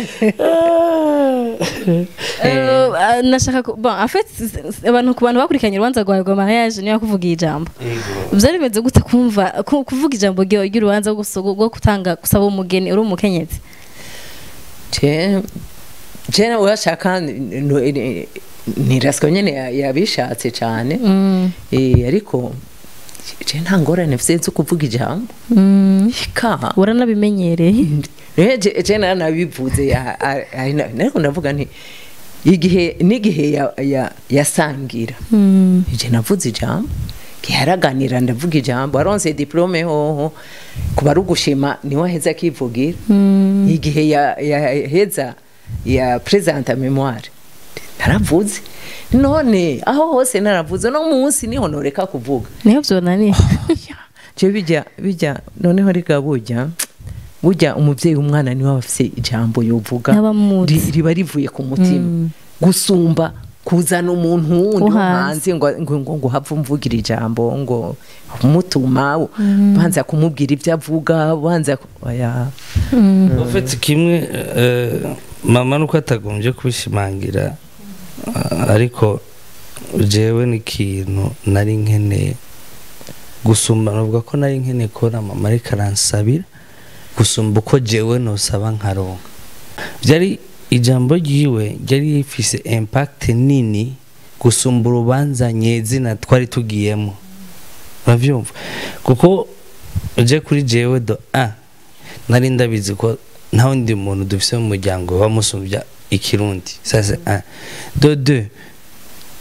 Eh, ah, nashaka ku- bon en fait abantu ku bantu bakurikiranye urubanza rwawe rwa mariage niyo yakuvugiye ijambo byari bimeze gute kumva ku- kuvuga ijambo ryawe ry'urubanza rwo guso- rwo gutanga gusaba umugeni uri umukenyezi
je je nawe urashaka ntiraswa nyene ya- yabishatse cane
Mm,
Eh, ariko je nta ngorane mfise zo kuvuga ijambo
mm.
ika
uranabimenyereye
Eh, je je naranabivuze ya- a- a- na- nariko ndavuga nti igihe n'igihe ya- ya- yasangira
Mm,
je navuze ijambo giharaganira ndavuga ijambo aronse diplome hoho kuba ari ugushima niwe aheza akivugira
mm.
igihe ya- yaheza ya presenta memoire naravuze none aho hose naravuze no munsi niho noreka kuvuga
niho vyonaniye
je bijya bijya noneho rega burya burya umuvyeyi w'umwana niwe aba afise ijambo yovuga
N'abamuzi.
ri- riba rivuye ku mutima
Mm.
gusumba kuzana umuntu wundi
Wo
wo
hanze.
hanze ngo ngo ngo ngo have umvugira ijambo ngo umutuma banza kumubwira ibyo avuga banza ku- oya
ufite kimwe eh, mama nuko atagombye kubishimangira ah, ariko jewe n'ikintu nari nkeneye gusumba navuga ko nari nkeneye kubona mama ariko aransabira gusumba uko jewe nosaba nkaronka byari ijambo ryiwe ryari rifise impact nini gusumba urubanza nyezina twari tugiyemo uravyumva kuko uje kuri jewe do a nari ndabizi ko nta wundi muntu dufise mu muryango bamusumbya ikirundi sasa a do de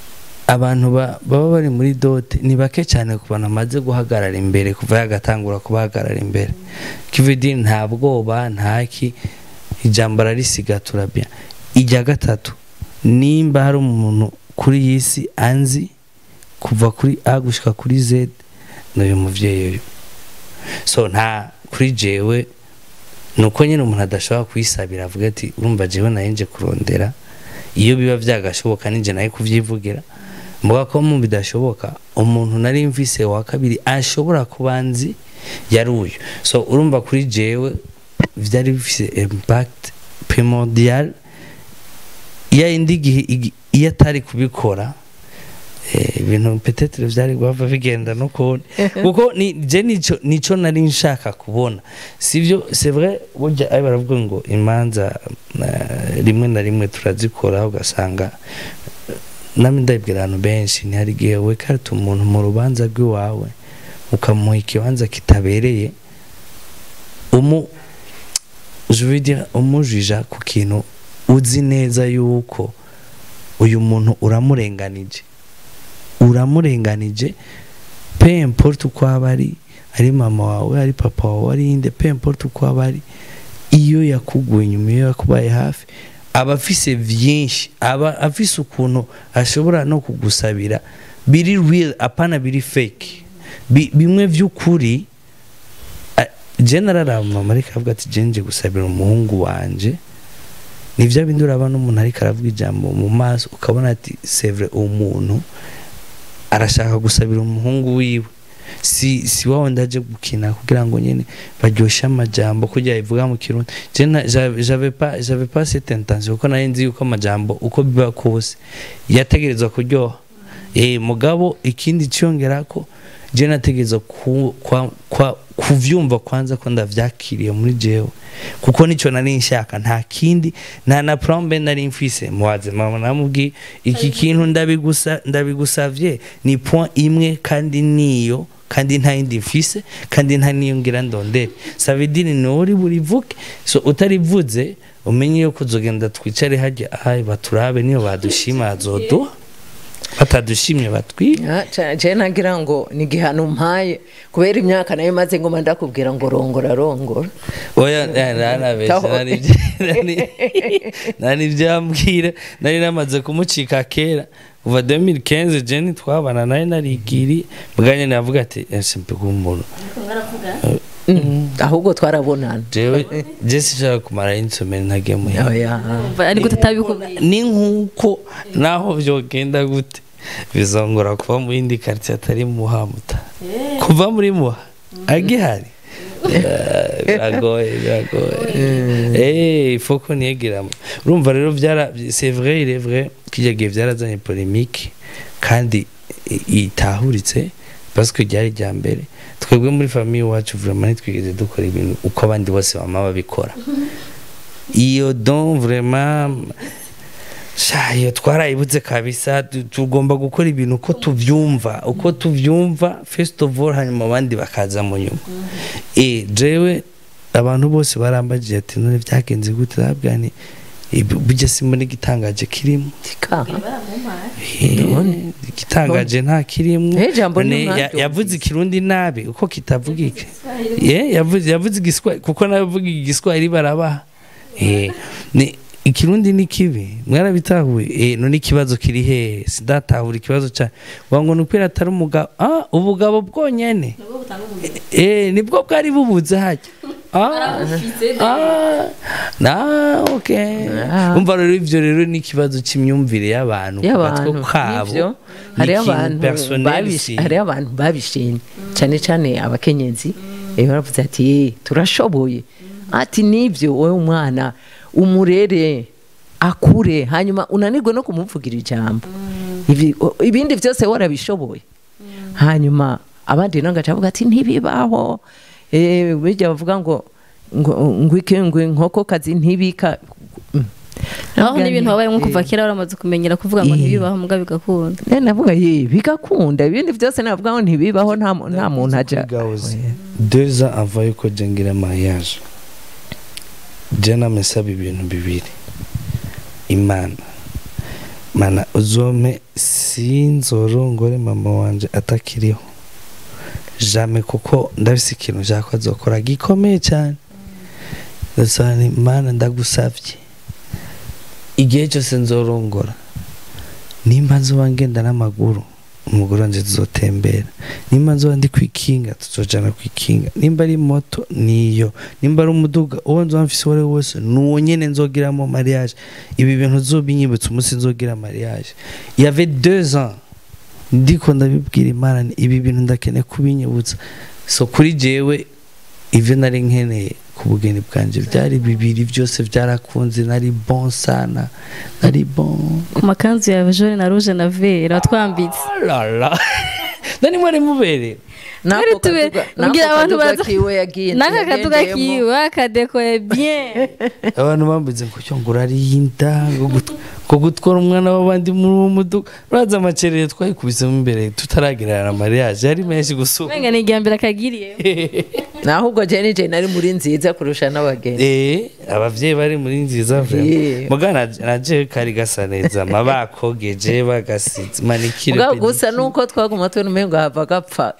abantu ba- baba bari muri dote ni bake cyane ku bantu bamaze guhagarara imbere kuva yagatangura kubahagarara imbere kividi nta bwoba ntaki ijambo ararisiga turabya ijya gatatu nimba hari umuntu kuri iyi si anzi kuva kuri a gushyika kuri z ni uyu mubyeyi uyu so nta kuri jewe ni uko nyine umuntu adashobora kuyisabira avuga ati urumva jewe nayo nje kurondera iyo biba byagashoboka ninjye nayo kubyivugira mvuga ko mu bidashoboka umuntu nari mvise wa kabiri ashobora kuba nzi yari uyu so urumva kuri jewe byari bifite impact primordial iya indi gihe igi- iyo atari kubikora eh, ibintu petetere byari guhava bigenda no kundi kuko ni je nico nico nari nshaka kubona sivyo c'est vrai burya ari baravuga ngo imanza eh, rimwe na rimwe turazikora ugasanga eh, namwe ndabibwira abantu benshi ni hari igihe wekarita umuntu mu rubanza rw'iwawe ukamuha ikibanza kitabereye umu je veux dire umujija ku kintu uzi neza yuko uyu muntu uramurenganije uramurenganije pe importe uko aba ari ari mama wawe ari papa wawe ari inde pe importe uko aba ari iyo yakuguye inyuma iyo yakubaye hafi aba afise vyinshi aba afise ukuntu ashobora no kugusabira biri real apana biri fake Bi- bimwe vy'ukuri a- je nararaba mama ariko avuga ati je nje gusabira umuhungu wanje ni bya bindi uraba n'umuntu ariko aravuga ijambo mu maso ukabona ati sevre uwo muntu arashaka gusabira umuhungu wiwe si si wawe ndaje gukina kugira ngo nyine baryoshye amajambo kugira ivuga mu kirundi je na- ja- j'avais pas j'avais pas cette intention kuko nari nzi yuko amajambo uko biba kose yategerezwa kuryoha eh mugabo ikindi cyongera ko je nategerezwa ku, kwa, kwa, kuvyumva kwanza ko ndavyakiriye muri jewe kuko nicyo nari nshaka nta kindi nta na prombe nari mfise muwaze mama namubwiye iki kintu ndabigusa ndabigusavye ni point imwe kandi niyo kandi nta yindi mfise kandi nta niyo ngira ndondere savidini ni uri burivuke so utarivuze umenye yuko uzogenda twicare hajya ahaye baturabe niyo badushima azoduha batadushimye batwibe
je nagira ngo ni igihano mpaye kubera imyaka nayo maze ngoma ndakubwira ngo rongora rongora
oya nanabeshya
Taho.
nari ibyo- nari- nari ibyambwira nari namaze kumucika kera kuva 2015 jeni twabana nari narigiri bwanye navuga ati ese mpiga umuntu
Mm, ahubwo twarabonana
jewe je sinshaka kumara insomeri ntagiye muhira
Oya.
ariko tutabikubwiye
ni nk'uko naho byogenda gute bizongora kuba mu yindi karitsiye atari muhamuta kuva muri muha agihari Eh, biragoye biragoye eh faut ko niyegeramo urumva rero byara c'est vrai il est vrai kijya gihe byarazanye polemique kandi i- itahuritse parce que ryari rya mbere twebwe muri famille iwacu vraiment ntitwigeze dukora ibintu uko abandi bose bama babikora iyo don vraiment sha iyo twarayibuze kabisa tu- tugomba gukora ibintu uko tubyumva uko tubyumva first of all hanyuma abandi bakaza mu nyuma eh jewe abantu bose barambagije ati none byagenze gute ndababwira nti "Ibi- burya si muri gitangaje kirimo
Tika.
Eh, igitangaje nta kirimo
Eh, jambo
None
ni
ya-
umwanya
yavuze ikirundi nabi uko kitavugika ye yavuze yavuze igiswahili kuko navuga igiswahili barabaha eh ni ikirundi ni kibi mwarabitahuye eh none ikibazo kiri hehe sidatahura ikibazo cya ngo ni ukwira atari umugabo ah ubugabo bwonyene eh nibwo bwari bubuze hajya ah ah na okay
Ah.
umva rero ivyo rero ni ikibazo c'imyumvire y'abantu ku
y'abantu
gatwe kabo
nivyo
Ni
hariho
ikintu
abantu
personnel
babish-
si-
hariho abantu babishimye cyane cyane abakenyezi eh, baravuze ati "Eh, turashoboye ati nibyo wowe umwana umurere akure hanyuma unanirwe no kumuvugira ijambo Ibi- o- ibindi byose warabishoboye hanyuma abandi nabo bagaca bavuga ati ntibibaho Eh, bijya bavuga ngo ngo ngo iki ngo inkokokazi ntibika Mm.
aho n'ibintu wabayemo kuva
Eh,
kera waramaze kumenyera kuvuga ngo
Eh.
ntibibaho muga bigakunda
Eh, navuga ye bigakunda ibindi byose navuga ngo ntibibaho nta mu- nta muntu ajya
Gaozi. deux ans avant yuko jengira mariage je namesaba ibintu bibiri imana mana uzome sinzorongore mama wanje atakiriho jame kuko ndafise ikintu nshaka azokora gikomeye cyane ndasaba nti mana ndagusavye igihe cyose nzorongora nimba nzoba ngenda n'amaguru umugore wanje tuzotembera nimba nzoba ndi kwikinga tuzojana kwikinga nimba ari moto niyo nimba ari umuduga uwo nzoba mfise uwo ari we wese nuwo nyene nzogiramo mariage ibi bintu uzobinyibutsa umunsi nzogira mariage il y avait deux ans ndiko ndabibwira imana nti ibi bintu ndakeneye kubinyibutsa so kuri jewe ivyo nari nkeneye ku bugeni bwanje byari bibiri byose byarakunze nari bon sana nari bon
ku makanzu yawe jone na rouge na vera watwambitse
lala nani mwari mubereye
Muri
N'ako
tube-
kaduga-
mbwira
n'ako
abantu
kaduga
baza-
kiwe yagiye
n'aka kaduga
yagendeyemo.
kiwe akadekoye bien
abantu bambuze ngo cyo ngo urarinda ngo gut- ngo gutwara umwana w'abandi muri uwo muduga uraza amacerere twayikubisemo imbere tutaragerana mariage yari menshi gusumba
umenga ni irya mbere akagiriye
ahubwo jeni jeni nari muri nziza kurusha n'abageni
Eh, abavyeyi bari muri nziza
Yeah.
vrema muga na- naje kari gasa neza ma bakogeje bagasize manikire
ubwo gusa nuko twaguma tubona umengo hava gapfa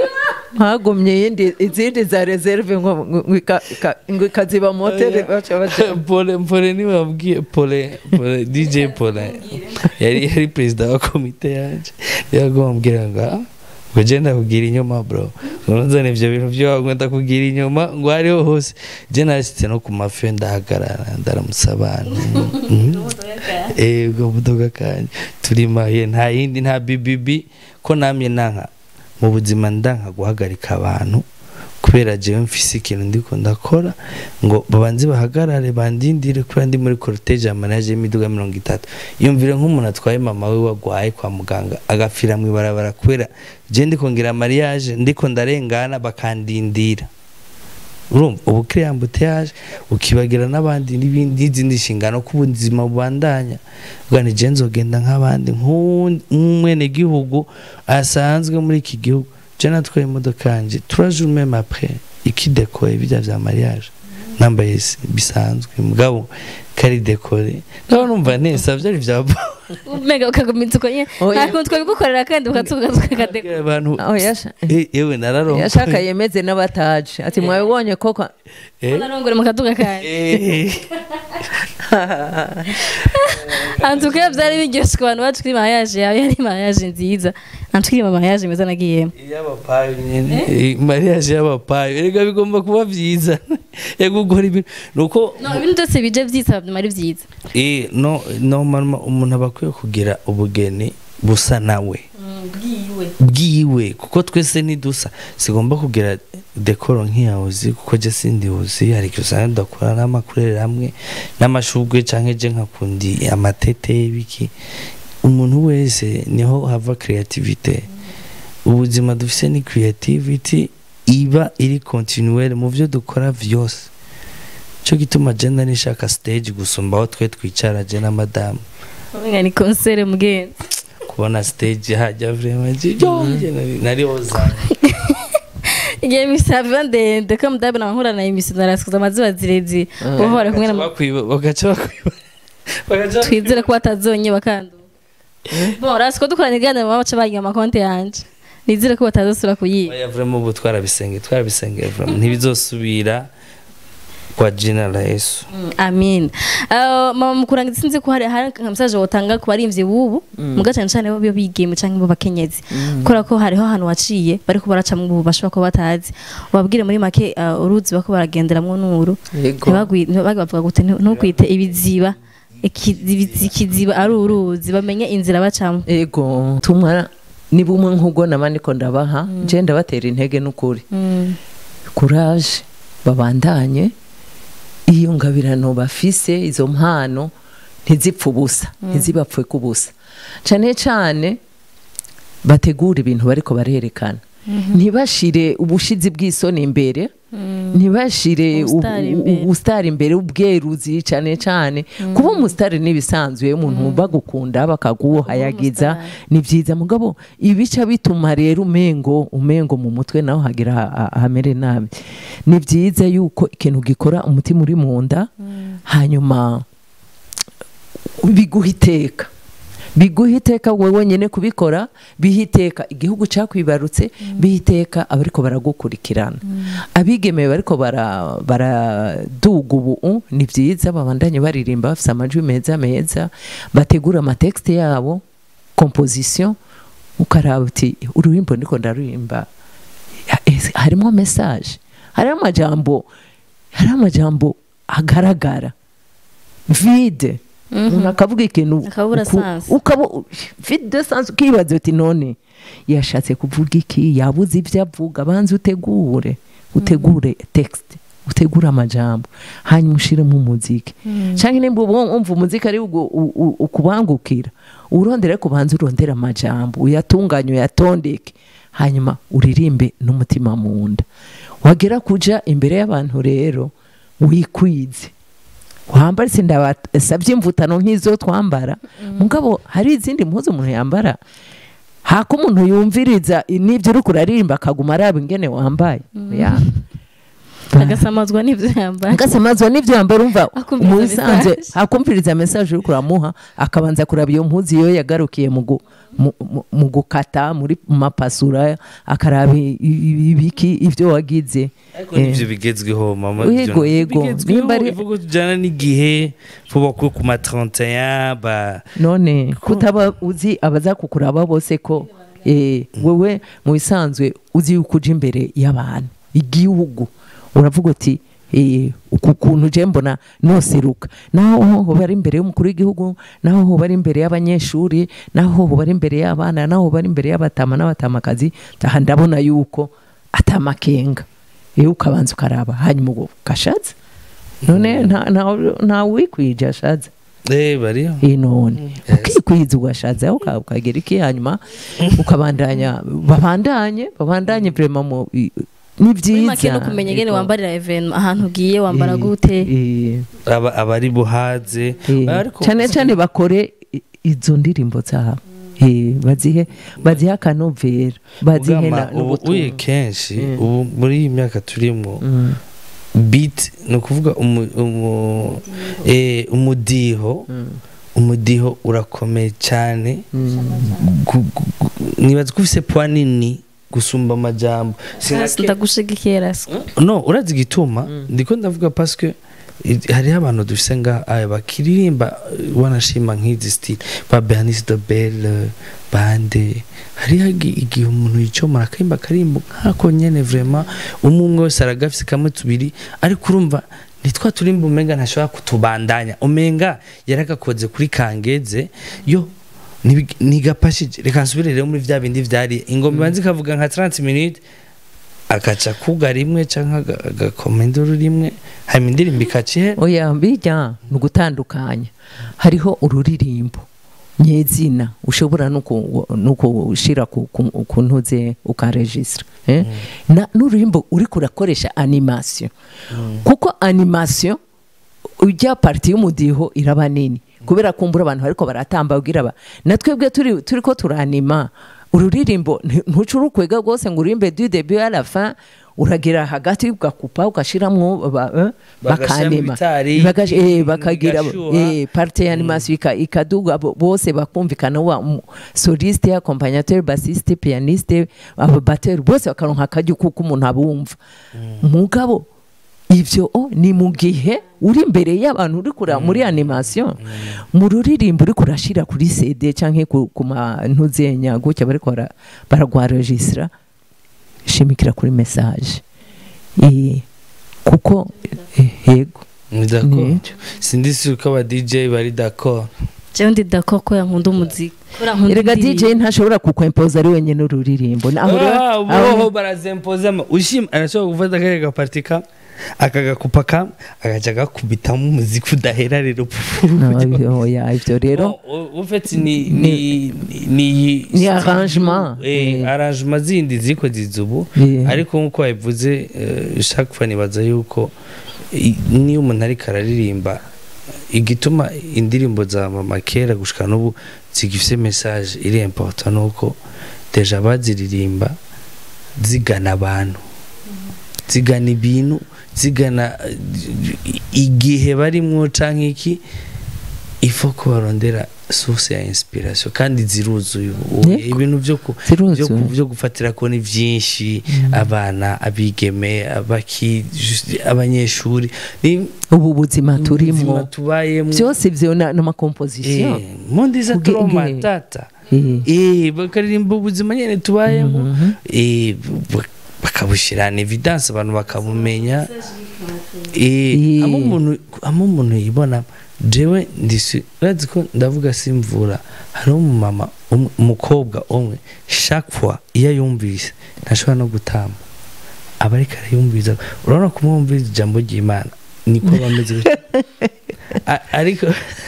hagumye yindi izindi za reserve ngo ngo ika- ika- ngo ikaziba motere baca baca
pole pole niwe wabwiye pole pole dj pole yari yari perezida wa komite yanje yagomba mbwira ngo "Ah, ngo je ndakubwira inyuma bro nuzane ivyo bintu vyo ngo ndakubwira inyuma ngo hariho hose je narashitse no ku mafi ndahagarara ndaramutsa abantu Mhm. eh ubwo budoga kanje turimaye nta yindi nta bibibi ko namye nanka mu buzima ndanka guhagarika abantu kubera jewe mfise ikintu ndiko ndakora ngo babanze bahagarare bandindire kubera ndi muri cortege ya manage y'imiduga mirongo itatu yumvire nk'umuntu atwaye mama we wagwaye kwa muganga agapfira mu ibarabara kubera je ndiko ngira mariage ndiko ndarengana bakandindira urumva ubu kiriya mbutiyaje ukibagira n'abandi n'ibindi n'izindi nshingano ko ubuzima bubandanya bwa ni je nzogenda nk'abandi nk'uwu- nk'umwenegihugu asanzwe muri iki gihugu je natwaye imodoka yanje trois jours même après ikidekoye bijya vya mariage nambaye s- bisanzwe mugabo kari dekore ndaba numva nesa vyari vya bo
umenga ukagumitsa uko nyine
Oya.
nta kuntu twabigukorera kandi ukatuga tukakadekora
abantu
aho yasha
Eh, yewe nararonka
yashaka yemeze n'abataje ati mwabibonye koko
Eh,
narongore mu kaduga kanjye
eh.
antuka byari biryoshye ku bantu bacu kuri mariage yawe yari mariage nziza antukiri mu mariage meza nagiyemo
y'abapayo nyene Eh, mariage y'abapayo erega bigomba kuba vyiza yego gukora ibintu nuko
no ibintu byose bije byitsa byuma ari byiza
eh no normalement umuntu aba akwiye kugira ubugeni busa nawe
bwiwe
bwiwe kuko twese ntidusa sigomba kugira dekoro nk'iyahozi kuko je sindihozi hari igihe usanga dukora n'amakurere hamwe n'amashugwe canke je nkakundi amatete y'ibiki umuntu wese niho hava creativite ubuzima dufise ni creativity iba iri continuelle mu vyo dukora vyose cyo gituma je nishaka stage gusumba aho twe twicara je na madamu
umenga ni concert mugenzi
kubona stage hajya vraiment je je nari- nari ozana
igihe misava ndende ko mudabe nankura na imisi narasikuza amaziba zirezire ubu bari kumwe na
bakwiba bagaca bakwiba bagaca
twizere ko batazonye bakanduka bon rasiko dukoranye iganiro baba baca bagiye amakonti yanje nizere ko batazosubira kuyiba
oya vraiment ubu twarabisenge twarabisenge vraiment ntibizosubira kwa jina la Yesu
Mm, amin Uh, mama mukuranga sinzi ko hari hari nka message wotanga ku barimvyi bubu muga cyane cyane bo bigeme canke bo bakenyezi kubera ko hariho ahantu waciye bariko baracamwe ubu bashobora kuba batazi ubabwire muri make uh, uruzi bako baragenderamwo n'uru
yego
ntibagwi- ntibagwi bavuga gute ntu- ntukwite ibiziba Ikizibi- ikiziba ari uruzi bamenye inzira bacamo
yego tumwa ni bumwe nk'ubwo naba ndiko ndabaha je ndabatera intege n'ukuri
Mm.
kuraje babandanye iyo ngabirano bafise izo mpano ntizipfe ubusa ntizibapfe kubusa cyane cyane bategura ibintu bariko barerekana ntibashire ubushizi bw'isoni imbere ntibashire
Ubusitari
ubu-
imbere.
ubusitari imbere ubweruzi cyane cyane kuba umusitari n'ibisanzwe umuntu bagukunda bakaguhayagiza
umusitari.
ni byiza mugabo ibica bituma rero umengo umengo mu mutwe naho hagira ha- ha- hamere nabi ni byiza yuko ikintu gikora umutima uri mu nda hanyuma biguha iteka biguha iteka wowe nyine kubikora biha iteka igihugu cyakwibarutse biha iteka abariko baragukurikirana abigemeye bariko bara- baraduga ubu ni byiza babandanye baririmba bafite amajwi meza meza bategura amatekste yabo composition ukaraba uti ururimbo ndiko ndaririmba ya- ese harimo message harimo amajambo hari amajambo agaragara vide umuntu akavuga ikintu
Akabura
uku-
sense.
ukaba vide de sense ukibaza uti none yashatse kuvuga iki yabuze ibyo avuga banza utegure utegure text utegure amajambo hanyuma ushiremo umuziki cyangwa nimba ubu wumva umuziki ari ugu- u- u- ukubangukira urondere kubanza urondera amajambo uyatunganye uyatondeke hanyuma uririmbe n'umutima mu nda wagera kuja imbere y'abantu rero wikwize wambara se ndabasabye imvutano nk'izo twambara mugabo hari izindi mpuzu umuntu yambara hako umuntu yumviriza n'ibyo uri kuraririmba akaguma araba ingene wambaye Ya.
agasamazwa n'ibyo yambaye
ngasamazwa n'ibyo yambara umva
Akumviriza
mu bisanzwe
message.
akumviriza message uri kuramuha akabanza kuraba iyo mpuzu iyo yagarukiye mu gu- mu- mu- mu gukata muri mu mapasura akaraba i- i- ibiki ibyo wagize
ariko
Eh.
nivyo bigezweho mama
Yego,
ivyo
yego.
bigezweho,
Nimba ari-
ivuga tujana n'igihe vuba ko ku ma 31 ba
none kutaba uzi abaza kukuraba bose ko eh, wewe mu bisanzwe uzi yuko uja imbere y'abantu igihugu uravuga uti eh, uku kuntu je mbona noseruka naho hoba ari imbere y'umukuru w'igihugu naho hoba ari imbere y'abanyeshuri naho hoba ari imbere y'abana naho hoba ari imbere y'abatama n'abatamakazi aha ndabona yuko atamakenga iyo ukabanza ukaraba hanyuma ubwo gashatse none nta- nta- ntawe wikwije ashatse
eh bariyo
iyi none
Yes.
ukikwiza ugashazaho uka- ukagera iki hanyuma ukabandanya babandanye babandanye vrema mu i- ni
muri make
byiza
no kumenya ingene
Yego.
wambarira event ahantu ugiye wambara
Eh,
gute
eh,
aba abari buhaze
eh.
ariko
cyane cyane bakore i- izo ndirimbo zabo Eh, bazihe bazihe akanovera bazihe
Ugama,
na-
ubu uye
n'ubutumwa
kenshi
Mm.
ubu muri iyi myaka turimo
Mm,
beat ni ukuvuga umu- umu- eh, umudiho
mm,
umudiho urakomeye cyane
mm.
Gu- gu- gu- nibaza ko ufise poa nini gusumba amajambo Sinake-
ndagushigikira se
no urazi igituma ndiko ndavuga paske i- hariho abantu dufise nga aya bakiririmba eh, wanashima nk'izi style ba Bernice de Belle bande hariho igi- igihe umuntu yicomora akarimba akarimbo nkako nyene vraiment umwe umwe wese aragafise kamwe tubiri ariko urumva nitwa turimba umenga ntashobora kutubandanya umenga yaragakoze kuri kangeze yo nibi- nigapashije reka nsubire rero muri vya bindi vyari ingoma ibanza ikavuga nka 30 minutes agaca kuga rimwe canke aga- agakoma induru rimwe hanyuma indirimbo ikaca ihera
oya bijya ni ugutandukanya hariho ururirimbo nyezina ushobora no ku- no kushira ku ku- ku ntuze ukaregistra eh? na n'ururirimbo uriko urakoresha animation kuko animation ujya parti y'umudiho iraba nini kubera kumbura abantu bariko baratamba ubwira ba natwebwe turi turiko turanima ururirimbo nti- ntucurukwega rwose ngo urimbe du début à la fin uragira hagati ugakupa ugashiramwo ba- eh,
Bagashiramo
bakanima
ibitari,
Bagash- eh, bakagira
bigashuha.
eh, parte ya animation ika- ikaduga bo- bose bakumvikana wa mu- soliste accompagnateur bassiste pianiste ababateri bose bakaronka akaryo kuko umuntu abumva mugabo ivyo o ni mu gihe uri imbere y'abantu uri kureba muri animation mu ruririmbo uri kurashira kuri CD canke ku, ku mantuzenya gutya bariko bara- baragwaregistra shimikira kuri message eh, kuko eh, yego
ni d'accord
Nico.
sindi sûr ko aba DJ bari d'accord
jewe ndi d'accord ko yankunda umuziki kubera nkunda
erega
indirimbo.
DJ ntashobora kukwempoza ari wenyine ururirimbo Na- aho rero-
Ah,
aho-
boho barazempozamo ushima arashobora gufata akariya gaparti kamwe akagakupa kamwe agaca agakubitamo umuziki udahera rero
No, oya, ivyo rero
ufite ni ni ni
Ni arrangement.
eh
Eh.
arrangement zindi ziko zizubu
Eh.
ariko nkuko wabivuze eh, chaque fois nibaza yuko i- niyo umuntu ariko araririmba igituma indirimbo za mama kera gushika n'ubu zigifise message iri important nuko deja baziririmba zigana abantu zigana ibintu zigana eh, igihe barimwo canke iki ifo ko barondera source ya inspiration kandi ziruzuye ubu
Yego.
ibintu byo ku
Ziruzuye.
byo ku- byo gufatira ko ni byinshi abana abigeme abaki just- abanyeshuri ni
ubu buzima
ubuzima
turimo
tubayemo
byose byo na- n'amakomposition
Eh, mundi za
Kuge-
troma
eh.
tata
Eh.
eh bakaririmba ubuzima nyene tubayemo eh b- bakabushira en evidence abantu bakabumenya eh
Eh.
amo umuntu amo umuntu yibona jewe ndisi urazi ko ndavuga simvura hari umumama umwe- umukobwa umwe chaque fois iyo yumvise ntashobora no gutamba aba ariko arayumviriza urabona kumwumviriza ijambo ry'imana niko bameze gutya. A- ariko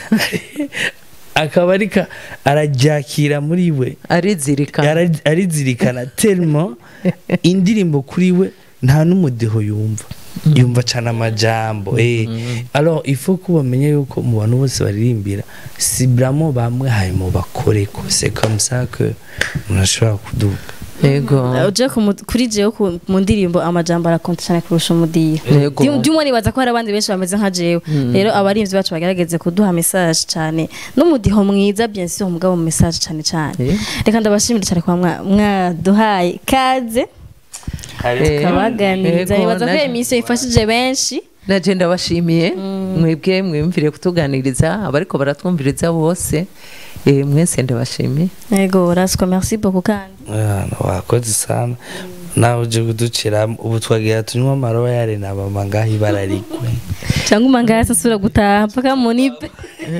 akaba ariko araryakira muri we
arizirikana
Ara- arizirikana telmo indirimbo kuri we nta n'umudeho yumva yumva cyane amajambo eh alors il faut ko bamenye yuko mu bantu bose baririmbira si bramo bamwe hanyuma bakore ko c'est comme ça que umuntu ashobora kuduga
yego
uje kumu- kuri jewe ku- mu ndirimbo amajambo arakonta cyane kurusha umudiho
Yego.
by'umwe nibaza ko hari abandi benshi bameze nka jewe rero abarinzi bacu bagerageze kuduha message cyane n'umudiho mwiza bien sûr mugabo mu message cyane cyane
Yego.
reka ndabashimire cyane kwa mwa- mwaduhaye kaze
Eh,
kabaganiriza
yego,
nibaza ko
na-
iyo emisiyo ifashije benshi
naje ndabashimiye mwebwe mwiyumvire kutuganiriza abariko baratwumviriza bose eh, mwese ndabashimiye
yego rasiko merci beaucoup kandi
Ah, wakoze sana nawe uje kuducira ubu twagira tunywa amaroyale na mama ngaho ibara rigwe
cyangwa umangaya asubira gutaha mpaka munipe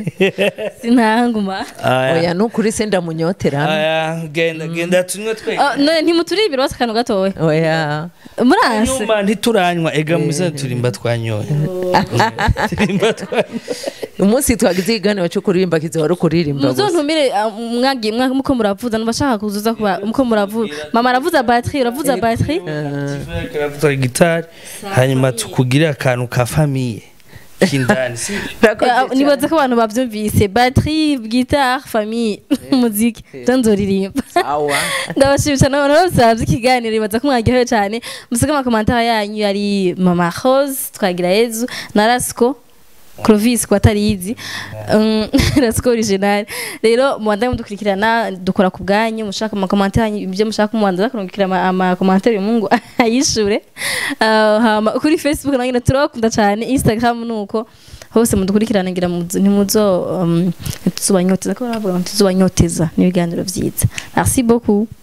sinahanguma
Aya.
oya nukuri se ndamunyotera
aya genda genda tunywe twe
Oh, none ntimuturi ibiro bose akantu gatoya
oya
muranse
nyuma ntituranywa ega muze turimba twanyoye turimba twanyoye
umunsi twagize ikiganiro cyo kuririmba kizohora ukuririmba gusa
muzontumire ah, mwagiye mwa- muko muravuza nubashaka kuzuza kuba muko muravuza mama aravuza batterie uravuza batterie
turavuza gitari hanyuma tukugirira akantu ka famiye k'indani si
Urakoze
Ah,
cyane.
nibaza ko abantu bavyumvise batterie guitare famille muziki zo nzoririmba
Sawa.
ndabashimisha n'abantu bose bavye ikiganiro nibaza ko mwaryohewe cyane musige amakomantere yanyu yari mama rose twagira yezu na rasco Clovis ko atarizi um, rasco original rero mubandaye mudukurikirana dukora ku bwanyu mushaka amakomantere yanyu ibyo mushaka mubanza kurungikira ama- amakomantere mungu ayishure Ah, hama kuri facebook nayo nyine turabakunda cyane instagram nuko hose mudukurikirana ngira muzo- ntimuzo um, ntituzobanyoteza ko baravuga ngo ntituzobanyoteza n'ibiganiro vyiza merci beaucoup